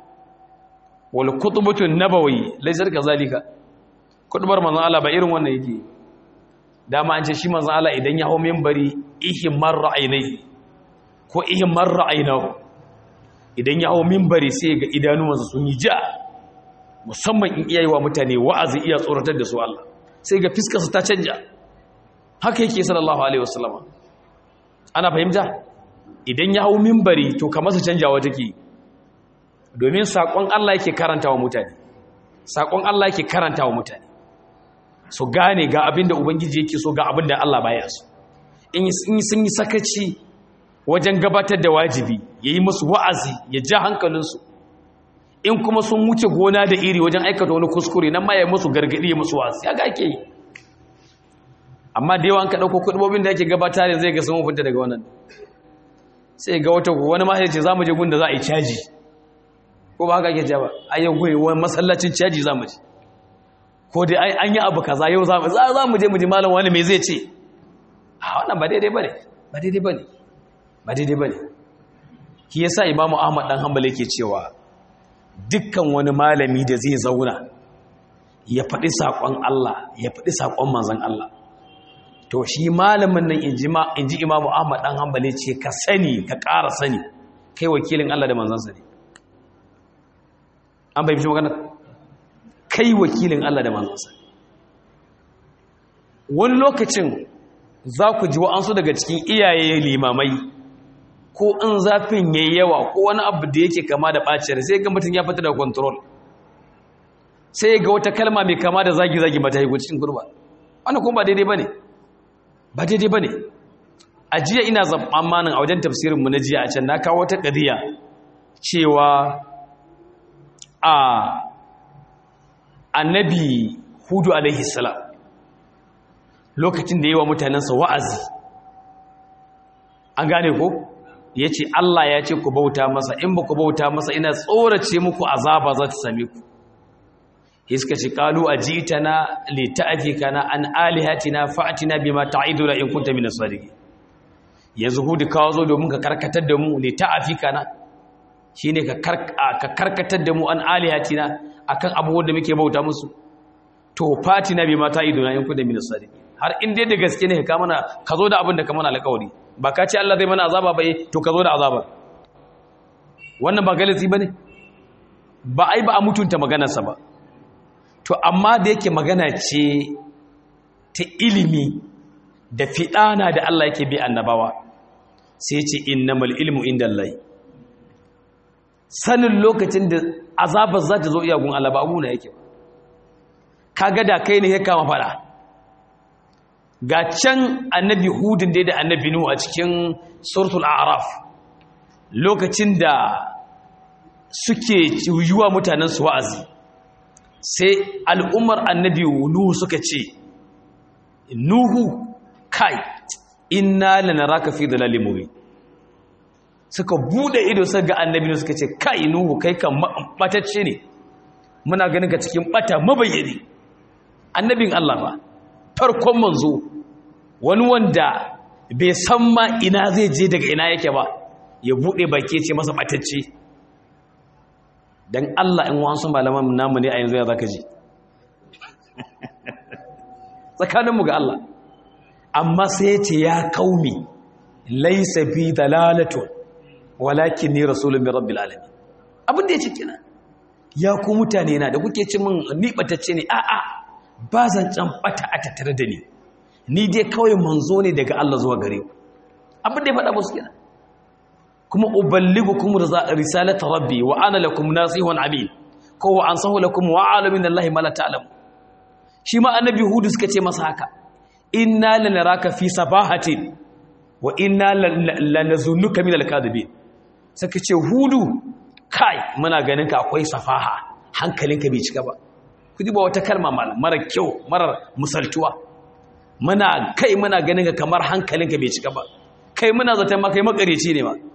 wal kutubatu nabawi laysar kazalika kutubar manzon Allah ba irin wannan yake dama an ce shi manzon Allah idan ya hawo minbari ihmar ra'ainai ko ihmar ra'ainahu idan ya hawo minbari sai ga idanuwansa sun yi ja musamman in iyayi wa mutane wa'azi iya tsoratar da su Allah sai ga fiskarsa ta canja haka yake sallallahu alaihi wasallama ana fahimta idan ya hawo minbari to kamar su canjawa take domin saƙon Allah yake karanta wa mutane saƙon Allah yake karanta wa mutane so gane ga abin da Ubangiji yake so ga abin da Allah baya so in sun yi sakaci wajen gabatar da wajibi ya yi musu wa'azi ya ja hankalinsu in kuma sun wuce gona da iri wajen aikata wani kuskure nan ma ya musu gargaɗi ya musu wa'azi ya ga ake yi amma da yawan ka ɗauko kuɗubobin da ake gabatar da zai ga sun mafinta daga wannan sai ga wata wani ma ya ce za mu je gun da za a yi caji ko ba haka ake jaba a yau goyi wani masallacin caji za mu ji ko dai an yi abu kaza yau za mu je mu ji malam wani mai zai ce a wannan ba daidai ba ne ba daidai ba ne ba daidai ba ne ki yasa imamu ahmad dan hanbali yake cewa dukkan wani malami da zai zauna ya faɗi saƙon Allah ya faɗi saƙon manzon Allah to shi malamin nan in ji imamu ahmad dan hanbali ce ka sani ka ƙara sani kai wakilin Allah da manzansa ne an bai fi magana kai wakilin Allah da manzansa wani lokacin za ku ji wa'ansu daga cikin iyaye limamai ko in zafin yayi yawa ko wani abu da yake kama da ɓaciyar sai ga mutum ya fita da control sai ga wata kalma mai kama da zagi-zagi mata haiku cikin kurba wani kuma ba daidai ba ne ba daidai ba ne a jiya ina zamanin a wajen tafsirinmu na jiya a can na kawo wata ƙadiyya cewa a annabi hudu alaihi salam lokacin da yi wa mutanensa wa'azi an gane ko ya ce Allah ya ce ku bauta masa in ba ku bauta masa ina tsorace muku azaba za ta same ku iska ce kalu a jita na lita'afika na an alihatina fa'atina bima ta'iduna in kunta min as-sadiqin yanzu hudu kawo zo domin ka karkatar da mu lita'afika na shine ka karkatar da mu an alihatina akan abubuwan da muke bauta musu to fatina bima ta'iduna in kunta min as-sadiqin har in dai da gaske ne ka mana ka zo da abin da ka mana alƙawari ba ka ce Allah zai mana azaba ba to ka zo da azaba wannan ba galisi bane ba ai ba a mutunta maganarsa ba to amma da yake magana ce ta ilimi da fiɗana da Allah yake bi annabawa sai ce innamal ilmu indallahi sanin lokacin da azabar za ta zo iyagun Allah ba abu na yake kaga da kai ne ya kama fada ga can annabi hudun dai da annabi nuhu a cikin suratul a'raf lokacin da suke yiwa mutanen su wa'azi sai al'ummar annabi nuhu suka ce nuhu kai inna lanaraka fi dalalin mubin suka bude ido suka ga annabi nuhu suka ce kai nuhu kai kan batacce ne muna ganin ka cikin bata mabayyane annabin Allah ba farkon manzo wani wanda bai san ma ina zai je daga ina yake ba ya bude baki ce masa batacce dan Allah in wasu malaman namu ne a yanzu ya zaka ji tsakaninmu ga Allah amma sai ya ce ya kaumi laisa bi dalalatun walakin ni rasulun min rabbil alamin abin da ya ce kina ya ku mutane na da kuke ci min ni batacce ne a a ba zan can bata a tattare da ni ni dai kawai manzo ne daga Allah zuwa gare ku abin da ya faɗa musu kina kuma uballigukum risalata rabbi wa ana lakum nasihun amin ko wa ansahu lakum wa alamin Allah ma la ta'lamu shi ma annabi hudu suka ce masa haka inna lanaraka fi safahatin wa inna lanazunnuka min alkadibin suka ce hudu kai muna ganin ka akwai safaha hankalinka bai cika ba kudi ba wata kalma mara kyau mara musaltuwa muna kai muna ganin ka kamar hankalinka bai cika ba kai muna zaton ma kai makareci ne ma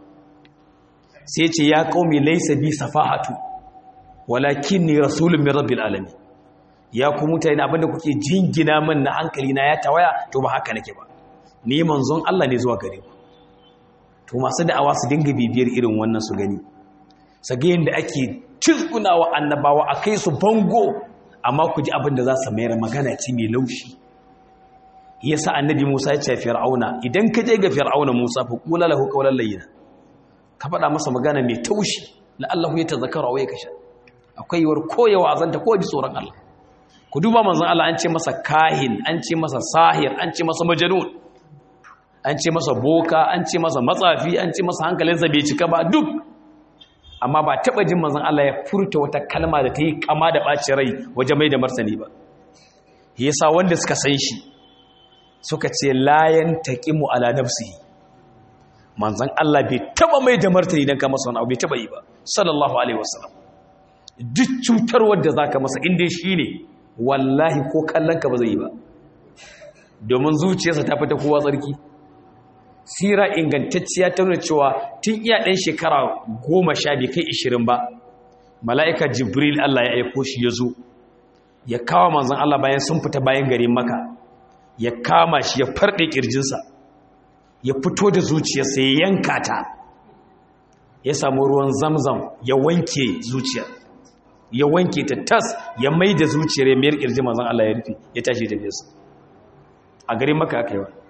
sai ce ya qaumi laysa bi safahatu walakinni rasulun min rabbil alamin ya ku mutane abinda kuke jingina min na hankali na ya tawaya to ba haka nake ba ni manzon Allah ne zuwa gare ku to masu da'awa su dinga bibiyar irin wannan su gani sage yanda ake tizgunawa annabawa akai su bango amma ku ji abin da za su mayar magana ce mai laushi yasa annabi Musa ya ce fir'auna idan ka je ga fir'auna Musa fa qula lahu qawlan layyina ka faɗa masa magana mai taushi la'allahu yatazakkaru aw yakasha akwai war koyawa azanta ko ji tsoron Allah ku duba manzon Allah an ce masa kahin an ce masa sahir an ce masa majnun an ce masa boka an ce masa matsafi an ce masa hankalinsa bai cika ba duk amma ba taba jin manzon Allah ya furta wata kalma da ta yi kama da ɓacin rai waje mai da martani ba yasa wanda suka san shi suka ce layan taqimu ala nafsihi manzon Allah bai taba mai da martani dan ka masa wani abu bai taba yi ba sallallahu alaihi wasallam duk cutarwar da zaka masa inda shi ne wallahi ko kallon ka ba zai yi ba domin zuciyarsa ta fita kowa tsarki sira ingantacciya ta nuna cewa tun iya ɗan shekara goma sha bai kai ishirin ba mala'ika jibril Allah ya aiko shi ya zo ya kawo manzan Allah bayan sun fita bayan garin maka ya kama shi ya farɗe ƙirjinsa ya fito da zuciyarsa ya yanka ta ya samu ruwan zamzam ya wanke zuciyar ya wanke ta tas ya mai da zuciyar ya mayar ƙirji manzan Allah ya rufe ya tashi da biyarsa a garin maka aka yi wa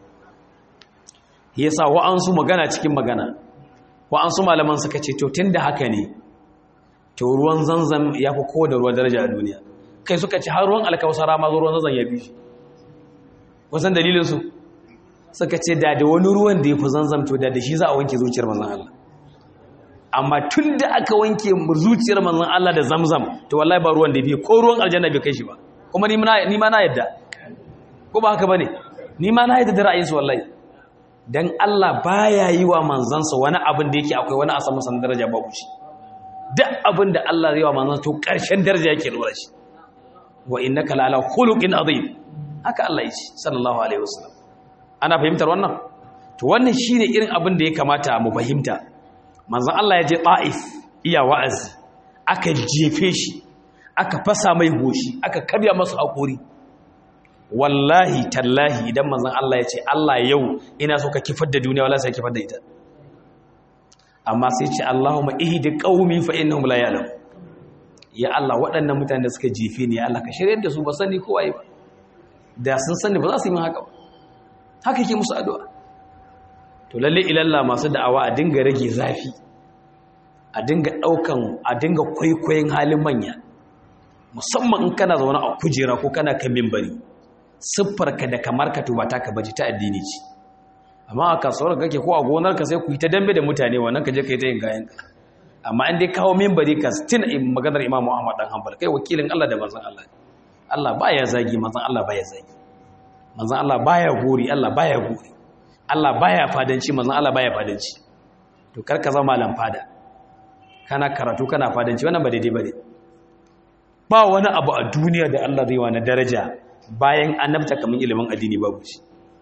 ya sa wa'ansu magana cikin magana wa'ansu malaman suka ce to tun da haka ne to ruwan zanzan ya fi kowa da ruwan daraja a duniya kai suka ce har ruwan alkawasara ma ruwan zanzan ya bi shi wasan dalilinsu suka ce da da wani ruwan da ya fi zanzan to da da shi za a wanke zuciyar manzan Allah amma tun da aka wanke zuciyar manzan Allah da zamzam to wallahi ba ruwan da bi ko ruwan aljanna bai kai shi ba kuma ni ma na yadda ko ba haka bane ni ma na yadda da ra'ayinsu wallahi dan Allah baya yi wa manzansa wani abin da yake akwai wani a saman san daraja babu shi duk abin da Allah zai wa manzansa to karshen daraja yake dora shi wa innaka la ala khuluqin azim haka Allah yi sallallahu alaihi wasallam ana fahimtar wannan to wannan shine irin abin da ya kamata mu fahimta manzon Allah ya je Taif iya wa'azi aka jefe shi aka fasa mai goshi aka karya masa hakuri wallahi tallahi idan manzon Allah ya ce Allah yau ina so ka kifar da duniya wallahi sai kifar da ita amma sai ce Allahumma ihdi qaumi fa innahum la ya'lam ya Allah waɗannan mutanen da suka jefe ni ya Allah ka shiryar da su ba sani ko waye ba da sun sani ba za su yi min haka ba haka yake musu addu'a to lalle ilalla masu da'awa a dinga rage zafi a dinga daukan a dinga kwaikwayon halin manya musamman in kana zaune a kujera ko kana kan mimbari siffarka da kamar ka tuba ta ka baji ta addini ce amma a kasuwar kake ko a gonar ka sai ku yi ta dambe da mutane wannan ka je ka yi ta yin gayan ka amma in dai kawo mimbari ka stin maganar Imam Muhammad dan Hanbal kai wakilin Allah da manzon Allah Allah baya zagi manzon Allah baya zagi manzon Allah baya gori Allah baya gori Allah baya fadanci manzon Allah baya fadanci to kar ka zama malam fada kana karatu kana fadanci wannan ba daidai bane ba wani abu a duniya da Allah zai wa na daraja bayan annabta kamar ilimin addini babu shi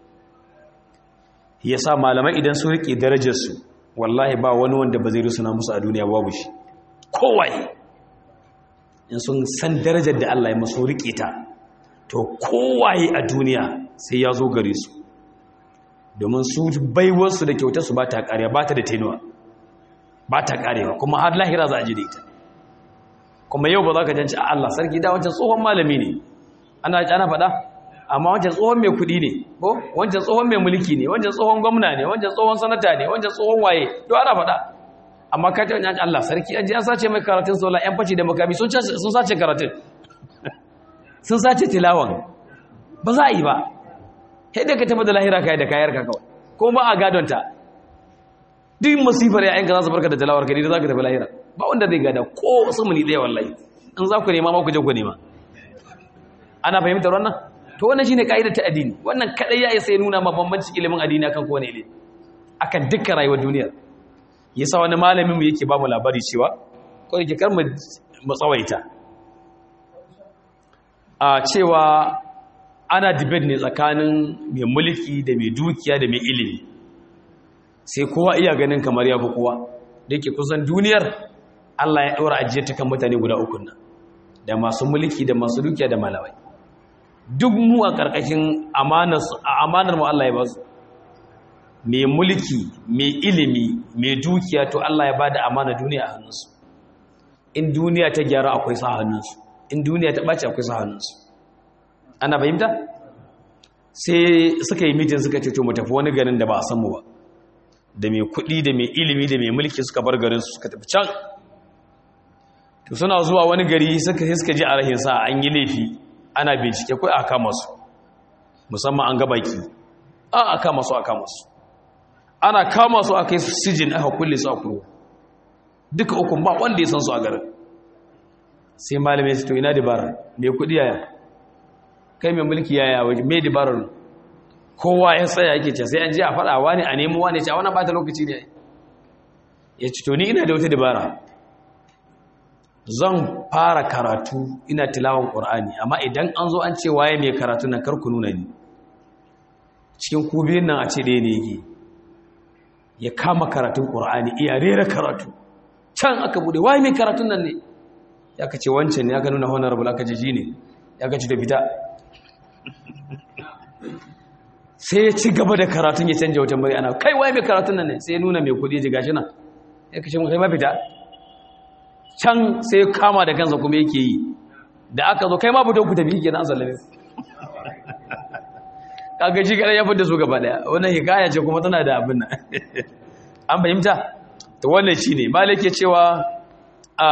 yasa malamai idan su rike darajar su wallahi ba wani wanda ba zai rusuna musu a duniya babu shi kowaye in sun san darajar da Allah ya maso rike ta to kowaye a duniya sai ya zo gare su domin su baiwarsu da kyautarsu ba ta ƙariya ba ta da tenuwa ba ta ƙarewa kuma har lahira za a ji da ita kuma yau ba za ka janci a Allah sarki da wancan tsohon malami ne ana ana faɗa amma wancan tsohon mai kuɗi ne ko wancan tsohon mai mulki ne wancan tsohon gwamna ne wancan tsohon sanata ne wancan tsohon waye to ana faɗa amma ka tana Allah sarki an ji an sace mai karatun sola yan faci da makami sun sace karatun sun sace tilawan ba za a yi ba sai da ka tafi da lahira kai da kayar ka kawai ko ba a gadonta duk masifar yayanka za su barka da tilawar ka ne da za ka tafi lahira ba wanda zai gada ko sumuni ɗaya wallahi in za ku nema ma ku je ku nema ana fahimtar wannan to wannan shine kaidar ta addini wannan kadai ya isa ya nuna ma bambancin ilimin addini akan kowane ilimi akan dukkan rayuwar duniyar yasa wani malamin mu yake ba mu labari cewa ko yake kar mu tsawaita a cewa ana debate ne tsakanin mai mulki da mai dukiya da mai ilimi sai kowa iya ganin kamar ya fi kowa da ke kusan duniyar Allah ya ɗora ajiyar ta kan mutane guda uku nan da masu mulki da masu dukiya da malamai duk mu a ƙarƙashin amanar mu Allah ya ba su mai mulki mai ilimi mai dukiya to Allah ya ba da amana duniya a hannunsu in duniya ta gyara akwai sa hannunsu in duniya ta ɓace akwai sa hannunsu ana fahimta sai suka yi mitin suka ce to mu tafi wani garin da ba a san mu ba da mai kuɗi da mai ilimi da mai mulki suka bar garin su suka tafi can to suna zuwa wani gari suka suka ji a rahin sa an yi laifi ana bincike kai a kama su musamman an ga baki a a kama su a kama su ana kama su a kai su sijin aka kulle su a kuro duka ukun ba wanda ya san su a garin sai malamai su to ina dabara mai kuɗi yaya kai mai mulki yaya waje mai dabarar kowa ya tsaya yake ce sai an ji a faɗa wani a nemo wani ce a wani bata lokaci ne ya ci to ni ina da wata dabara zan fara karatu ina tilawan ƙur'ani amma idan an zo an ce waye mai karatu nan karku nuna ni cikin kubiyun nan a ce ɗaya ne yake ya kama karatun ƙur'ani iya rera karatu can aka bude waye mai karatun nan ne ya ka ce wancan ne aka nuna honorable aka jiji ne ya ka ci da fita sai ya ci gaba da karatun ya canja wata murya ana kai waye mai karatun nan ne sai ya nuna mai kudi ji gashi nan ya kace mun kai mafita can sai ya kama da kansa kuma yake yi da aka zo kai ma fito ku tafi kenan sallame kaga shi kada ya fita su gaba daya wannan hikaya ce kuma tana da abin nan an fahimta to wannan shine malik ya cewa a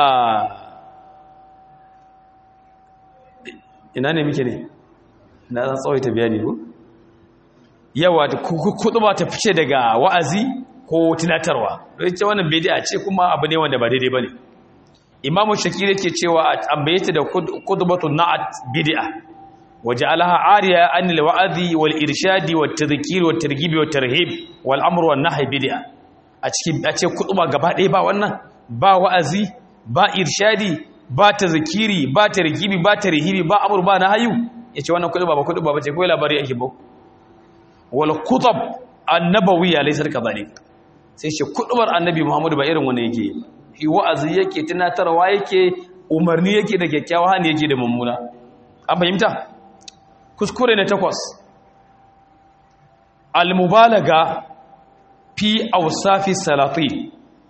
ina ne muke ne na zan tsawaita bayani ko yawa kudu ba ta fice daga wa'azi ko tunatarwa don ce wannan bid'a ce kuma abu ne wanda ba daidai bane imamu shakir yake cewa ambayta da kudubatu na'at bid'a waja'alaha ariya an alwa'azi wal irshadi wat tadhkir wat targhib wat tarhib wal amr wan nahy bid'a a cikin a ce kuduba gaba ɗaya ba wannan ba wa'azi ba irshadi ba tadhkiri ba targhibi ba tarhibi ba amr ba nahyu yace wannan kuduba ba kuduba bace ko labari ake ba wal kutab annabawiyya laysa kadhalik sai shi kudubar annabi Muhammadu ba irin wannan yake yi wa'azi yake tunatarwa yake umarni yake da kyakkyawa hani yake da mummuna an fahimta kuskure na takwas al-mubalaga fi awsafi salati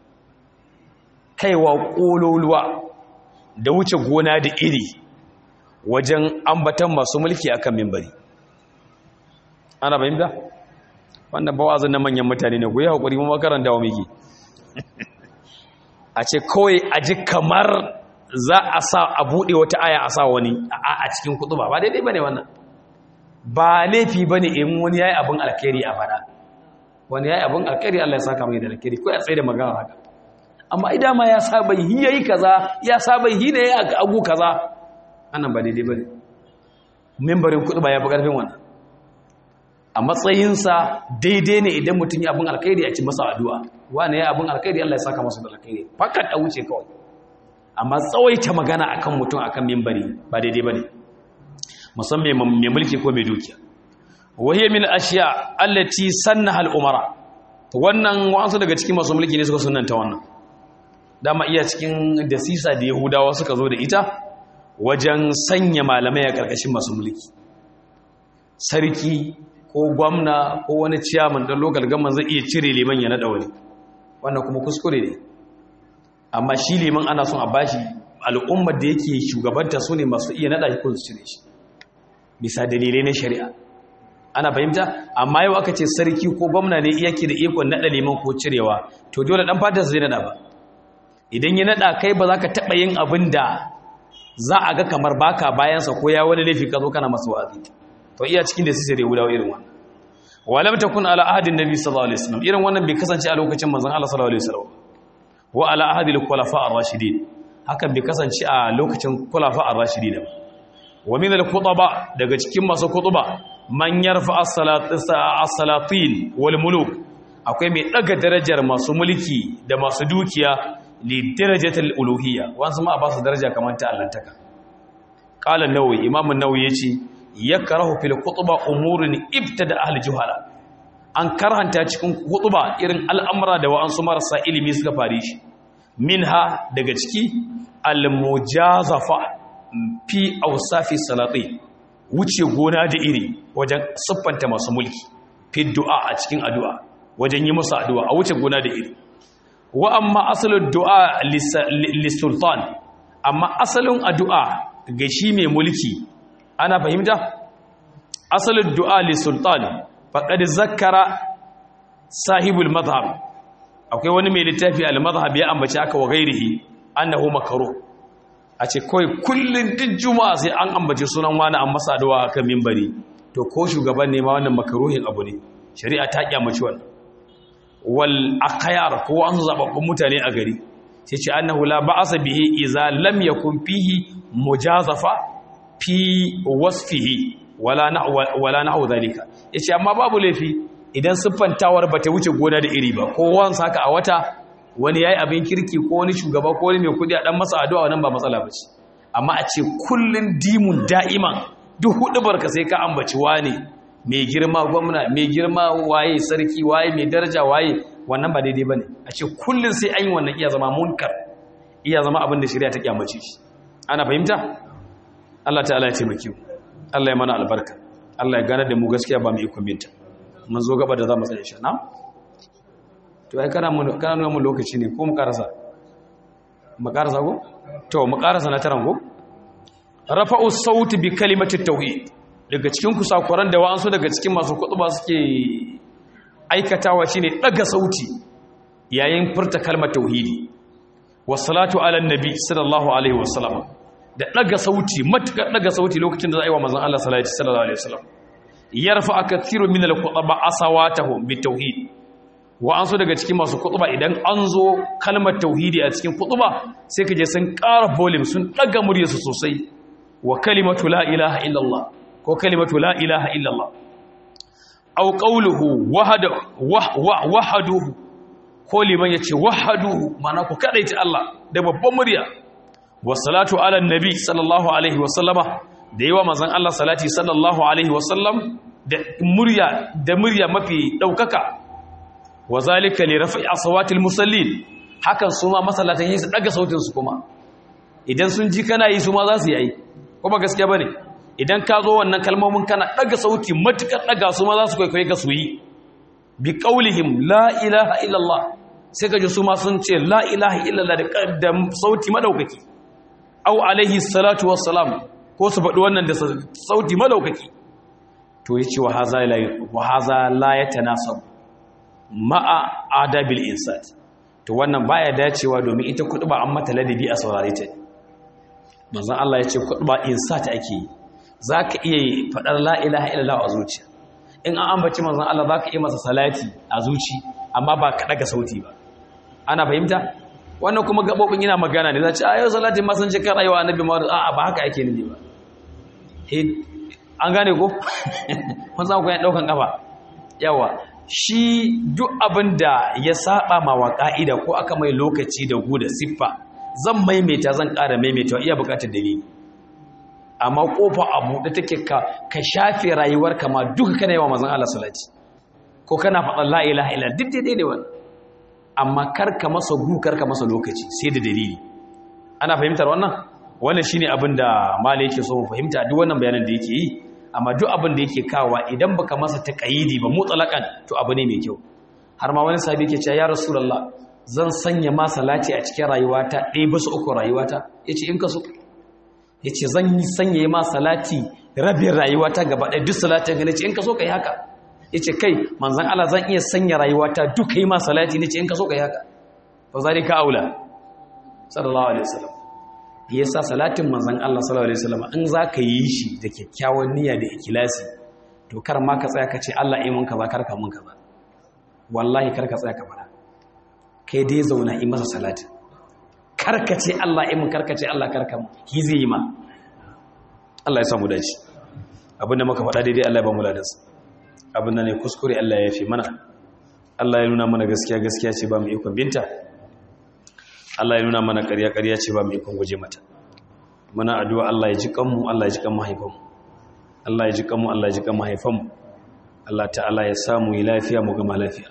kaiwa kololuwa da wuce gona da iri wajen ambatan masu mulki akan mimbari ana fahimta wannan bawazin na manyan mutane ne goyi hakuri mu makaranta wa miki a ce kawai a ji kamar za a sa a buɗe wata aya a sa wani a cikin kudu ba ba daidai ba ne wannan ba laifi ba ne in wani ya yi abin alkhairi a fada wani ya yi abin alkhairi allah ya saka mai da alkhairi ko ya tsaye da magana haka amma idan ma ya saba yi ya yi kaza ya saba yi ne ya agu kaza annan ba daidai ba ne membarin kudu ba ya fi ƙarfin wannan a matsayinsa daidai ne idan mutum ya abin alkhairi a ci masa addu'a wani ya abin alkhairi Allah ya saka masa da alkhairi fakat a wuce kawai amma tsawaita magana akan mutum akan mimbari ba daidai bane musamman mai mulki ko mai dukiya wahiyar min ashiya allati sannaha al-umara wannan wasu daga cikin masu mulki ne suka sunanta wannan dama iya cikin dasisa da yahudawa suka zo da ita wajen sanya malamai a ƙarƙashin masu mulki sarki ko gwamna ko wani ciyaman ɗan lokal gaman zai iya cire liman ya naɗa wani wannan kuma kuskure ne amma shi liman ana son a bashi al'ummar da yake shugabanta su ne masu iya naɗa shi ko su cire shi bisa dalilai na shari'a ana fahimta amma yau aka ce sarki ko gwamna ne yake da ikon naɗa liman ko cirewa to dole ɗan fata zai naɗa ba idan ya naɗa kai ba za ka taɓa yin abin da za a ga kamar baka bayansa ko ya wani laifi ka zo kana masu wa'azi to iya cikin da su sai guda irin wannan walam takun ala ahadin nabi sallallahu alaihi wasallam irin wannan bai kasance a lokacin manzon Allah sallallahu alaihi wasallam wa ala ahadil khulafa ar-rashidin hakan bai kasance a lokacin khulafa ar-rashidin wa min al-khutaba daga cikin masu khutba man yarfa as-salatin wal muluk akwai mai daga darajar masu mulki da masu dukiya li darajatil uluhiyya wasu ma ba su daraja kamar ta allantaka qala an-nawawi imam an-nawawi yace yakrahu fil khutba umurun ibtada ahli juhala an karhanta cikin khutba irin al'amura da wa'ansu marasa ilimi suka fare shi minha daga ciki al-mujazafa fi awsafi salati wuce gona da iri wajen siffanta masu mulki fi du'a a cikin addu'a wajen yi musu addu'a a wuce gona da iri wa amma asalin du'a lissultan amma asalin addu'a ga shi mai mulki ana fahimta asalin du'a lissultan faƙad zakara sahibul mazhab akwai wani mai littafi al-mazhab ya ambaci aka wa gairihi annahu makaro a ce kawai kullum duk juma'a sai an ambaci sunan wani an masa addu'a akan mimbari to ko shugaban ne ma wannan makaruhin abu ne shari'a ta kyamaci wannan wal aqyar ko an zababbun mutane a gari sai ce annahu la ba'asa bihi idza lam yakun fihi mujazafa fi wasfihi wala na wala na'u zalika yace amma babu laifi idan siffantawar bata wuce gona da iri ba ko wan saka a wata wani yayi abin kirki ko wani shugaba ko wani mai kudi a dan masa addu'a wannan ba matsala bace amma a ce kullun dimun da'iman duk hudu barka sai ka ambaci wani mai girma gwamna mai girma waye sarki waye mai daraja waye wannan ba daidai bane a ce kullun sai an yi wannan iya zama munkar iya zama abin da shari'a ta kyamace shi ana fahimta Allah ta'ala ya taimake mu Allah ya mana albarka Allah ya gane da mu gaskiya ba mu ikon binta mun zo gaba da zamu tsaye shi na to ai kana mun kana nuna mun lokaci ne ko mu karasa mu karasa ko to mu karasa na taran ko rafa'u sauti bi kalimati tauhid daga cikin kusakuran da wa'ansu daga cikin masu kutuba suke aikatawa shine daga sauti yayin furta kalmar tauhidi wassalatu ala nabi sallallahu alaihi wasallam da daga sauti matukar daga sauti lokacin da za a yi wa manzon Allah sallallahu alaihi wasallam yarfa kathiru min al-khutaba asawatahum bi tauhid wa'ansu daga cikin masu kutuba idan an zo kalmar tauhidi a cikin kutuba sai kaje sun ƙara volume sun daga muryarsu sosai wa kalimatu la ilaha illallah ko kalimatu la ilaha illallah aw qawluhu wahada wahaduhu ko liman yace wahaduhu mana ku kadaita Allah da babban murya wassalatu ala nabi sallallahu alaihi wasallama da yawa manzon Allah salati sallallahu alaihi wasallam da murya da murya mafi daukaka wa zalika li raf'i aswatil musallin hakan su ma masallatan yi su daga sautin su kuma idan sun ji kana yi su ma za su yi kuma gaskiya bane idan ka zo wannan kalmomin kana daga sauti matukar daga su ma za su kwaikwaye ka su yi bi qaulihim la ilaha illallah sai ka ji su ma sun ce la ilaha illallah da sauti madaukaki au alaihi salatu wassalam ko su faɗi wannan da sauti madaukaki to yace wa haza la wa haza la yatanasab ma'a adabil insat to wannan baya dacewa domin ita ba an mata ladabi a saurare ta manzon Allah yace ba insat ake yi zaka iya faɗar la ilaha illallah a zuciya in an ambaci manzon Allah zaka iya masa salati a zuci amma ba ka daga sauti ba ana fahimta wannan kuma gabobin yana magana ne zace ayo salatin ma sun ce kan rayuwa annabi Muhammad a'a ba haka ake nufi ba an gane ko kun san ku ya daukan kafa yawa shi duk abin da ya saba ma wa ka'ida ko aka mai lokaci da gu da siffa zan maimaita zan ƙara maimaita iya buƙatar dalili amma kofa a buɗe take ka ka shafe rayuwarka ma duka kana yawa manzon Allah salati ko kana faɗan la ilaha illa duk daidai ne wannan amma karka masa gu karka masa lokaci sai da dalili ana fahimtar wannan wannan shine abin da malai yake so mu fahimta duk wannan bayanan da yake yi amma duk abin da yake kawa idan baka masa taqayidi ba mutlaqan to abu ne mai kyau har ma wani sahabi yake cewa ya rasulullah zan sanya ma salati a cikin rayuwata ɗaya bisa uku rayuwata yace in ka so yace zan yi sanya ma salati rabin rayuwata gaba ɗaya duk salatin ga nace in ka so kai haka yace kai manzon Allah zan iya sanya rayuwata duk kai ma salati nace in ka so kai haka fa zalika aula sallallahu alaihi wasallam yasa salatin manzon Allah sallallahu alaihi wasallam in zaka yi shi da kyakkyawan niyya da ikhlasi to kar ma ka tsaya ka ce Allah yi mun kaza kar ka mun kaza wallahi kar ka tsaya ka fara kai dai zauna yi masa salatin kar ka ce Allah yi mun kar ka ce Allah kar ka mun ki zai yi ma Allah ya samu dace abinda muka faɗa daidai Allah ya ba mu ladansa abinda ne kuskure Allah ya fi mana Allah ya nuna mana gaskiya gaskiya ce ba mu ikon binta Allah ya nuna mana ƙarya ƙarya ce ba mu ikon guje mata muna addu'a Allah ya ji kanmu Allah ya ji kan mahaifanmu Allah ya ji kanmu Allah ya ji kan mahaifanmu Allah ta'ala ya samu yi lafiya mu gama lafiya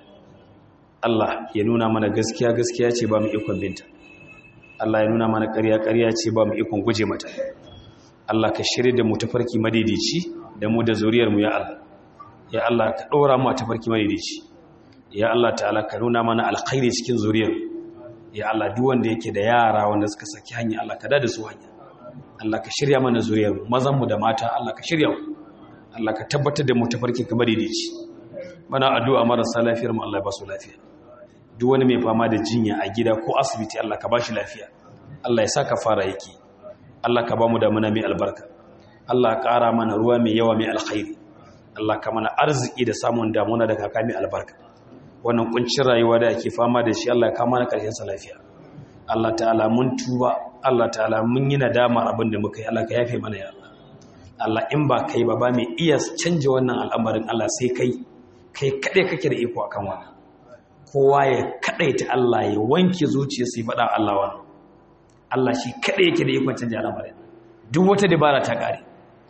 Allah ya nuna mana gaskiya gaskiya ce ba mu ikon binta Allah ya nuna mana ƙarya ƙarya ce ba mu ikon guje mata Allah ka shirye da mu tafarki madaidaici da mu da zuriyar mu ya Allah ya Allah ka ɗora mu a tafarki madaidaici ya Allah ta'ala ka nuna mana alkhairi cikin zuriyar ya Allah duk wanda yake da yara wanda suka saki hanya Allah ka dada su hanya Allah ka shirya mana zuriyar mazan mu da mata Allah ka shirya mu Allah ka tabbatar da mu tafarki kamar daidaici mana addu'a marasa lafiyar mu Allah ya ba su lafiya duk wani mai fama da jinya a gida ko asibiti Allah ka ba shi lafiya Allah ya saka fara yake Allah ka ba mu da muna mai albarka Allah ka ƙara mana ruwa mai yawa mai alkhairi Allah ka mana arziki da samun damuna da kaka mai albarka wannan kuncin rayuwa da ake fama da shi Allah ya kama na ƙarshen sa lafiya Allah ta'ala mun tuba Allah ta'ala mun yi nadama abin da muka yi Allah ka yafe mana ya Allah Allah in ba kai ba ba mai iya canja wannan al'amarin Allah sai kai kai kaɗai kake da iko akan wannan kowa ya kaɗaita Allah ya wanke zuciya sai faɗa Allah wannan Allah shi kaɗai yake da ikon canja al'amarin duk wata dabara ta ƙare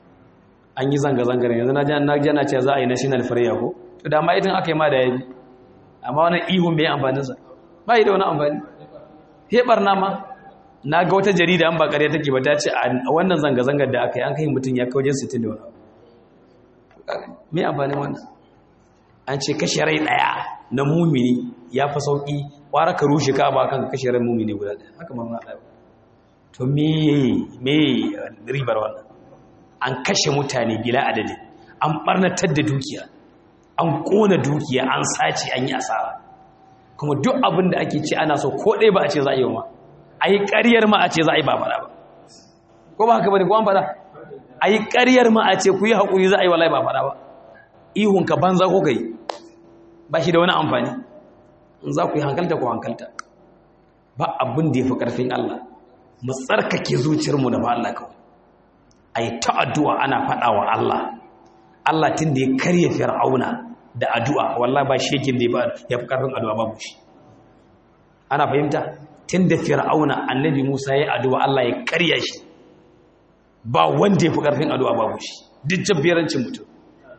an yi zanga-zangar yanzu na jana ce za a yi national prayer ko to da ma idan aka yi ma da yabi amma wani ihun bai amfaninsa ba yi da wani amfani hebar na ma na ga wata jarida an ba ƙarya take ba ta ce a wannan zanga-zangar da aka yi an kai mutum ya kawo 60 da wani me amfanin wannan an ce kashe rai ɗaya na mumini ya fi sauƙi ƙwara ka rushe ka ba kan kashe rai mumini guda ɗaya haka mamman ɗaya to me me ribar wannan an kashe mutane bila adadin an ɓarnatar da dukiya an ƙona dukiya an sace an yi asara kuma duk abin da ake ce ana so ko ɗaya ba a ce za a yi ma a yi ƙaryar ma a ce za a yi ba fara ba ko ba haka ba ne ko an fara a yi ƙaryar ma a ce ku yi haƙuri za a yi wallahi ba fara ba ihunka banza ko kai ba shi da wani amfani in za ku yi hankalta ko hankalta ba abin da ya fi ƙarfin Allah mu tsarkake zuciyarmu da ba Allah kawai a yi ta addu'a ana faɗa wa Allah Allah tun da ya karya fir'auna da addu'a wallah ba shekin da ya fi ƙarfin addu'a babu shi ana fahimta tun da fir'auna annabi musa ya addu'a Allah ya karya shi ba wanda ya fi ƙarfin addu'a babu shi duk jabberancin mutum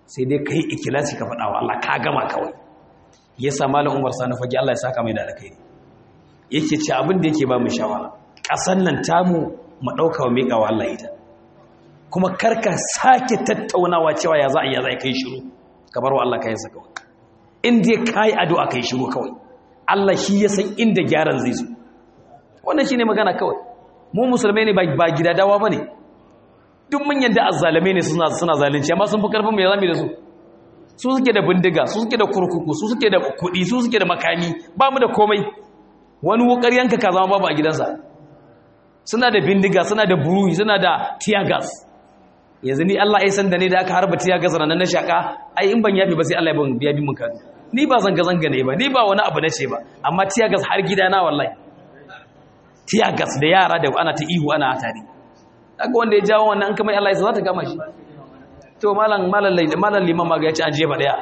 sai dai kai ikilasi ka faɗa wa Allah ka gama kawai yasa malam Umar Sani fage Allah ya saka mai da alkhairi yake ce abin da yake ba mu shawara ƙasan nan tamu mu ɗauka wa miƙa wa Allah ita kuma karka sake tattaunawa cewa ya za a yi ya za a kai shiru ka bar wa Allah ka yansa kawai in dai ka yi addu'a kai shiru kawai Allah shi ya san inda gyaran zai zo wannan shi ne magana kawai mu musulmai ne ba gida dawa ba ne duk mun yadda azzalame ne suna zalunci amma sun fi karfin mai zami da su su suke da bindiga su suke da kurkuku su suke da kuɗi su suke da makami ba mu da komai wani wukar yanka ka zama babu a gidansa suna da bindiga suna da buruhi suna da tiyagas yanzu ni Allah ya san da ne da aka harba tiyagas ranar na shaka ai in ban yafi ba sai Allah ya biya bi mun kanu ni ba zanga zanga ne ba ni ba wani abu na ce ba amma tiyagas har gidana wallahi tiyagas da yara da ana ta ihu ana tare daga wanda ya jawo wannan an kamar Allah ya za ta gama shi to malam malam malam liman ma ga ya ci an jefa daya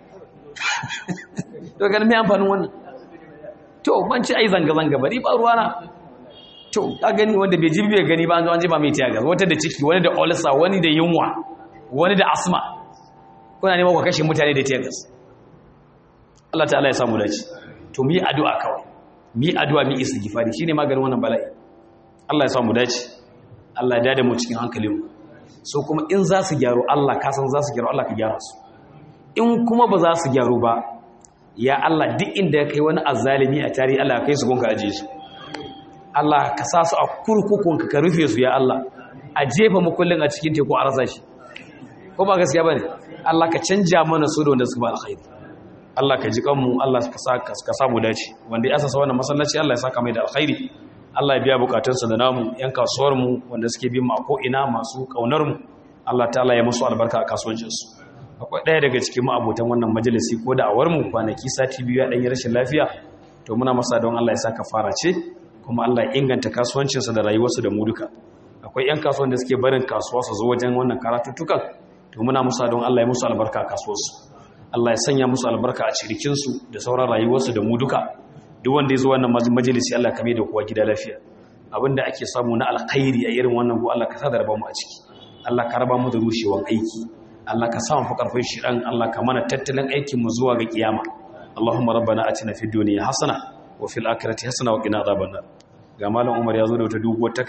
to ganin me amfanin wannan to ban ci ai zanga zanga bari ba ruwana to ka gani wanda bai jibi bai gani ba an zo an jefa mai tiyagas wata da ciki wani da ulcer wani da yunwa wani da asma kuna neman ku kashe mutane da tiyagas Allah ta'ala ya samu dace to mu yi addu'a kawai mu yi addu'a mu istighfari shine maganin wannan bala'i Allah ya samu dace Allah ya dade mu cikin hankalinmu so kuma in za su gyaru Allah ka san za su gyaru Allah ka gyara su in kuma ba za su gyaru ba ya Allah duk inda ya kai wani azzalimi a tarihi Allah ya kai su gonka aje su Allah ka sa su a kurkukun ka rufe su ya Allah a jefa mukullin a cikin teku a rasa shi ko ba gaskiya bane Allah ka canja mana su da wanda suka ba alkhairi Allah ka ji kanmu Allah ka sa ka samu dace wanda ya asasa wannan masallaci Allah ya saka mai da alkhairi Allah ya biya bukatunsa da namu yan kasuwar mu wanda suke bin mu a ko ina masu kaunar mu Allah ta'ala ya musu albarka a kasuwancin su akwai ɗaya daga cikin mu abotan wannan majalisi ko da awar mu kwanaki sati biyu ya dan yi rashin lafiya to muna masa don Allah ya saka fara ce kuma Allah ya inganta kasuwancin sa da rayuwarsu da mu duka akwai yan kasuwan da suke barin kasuwa su zo wajen wannan karatuttukan to muna musa don Allah ya musu albarka a kasuwarsu Allah ya sanya musu albarka a cirikinsu da sauran rayuwarsu da mu duka duk wanda ya zo wannan majalisi Allah kame da kowa gida lafiya abinda ake samu na alkhairi a irin wannan go Allah ka sa da raba mu a ciki Allah ka raba mu da rushewan aiki Allah ka sa mu fa karfin shi dan Allah ka mana tattalin aikin mu zuwa ga kiyama Allahumma rabbana atina fid dunya hasana wa fil akhirati hasana wa qina adhaban nar ga malam Umar ya zo da wata doguwar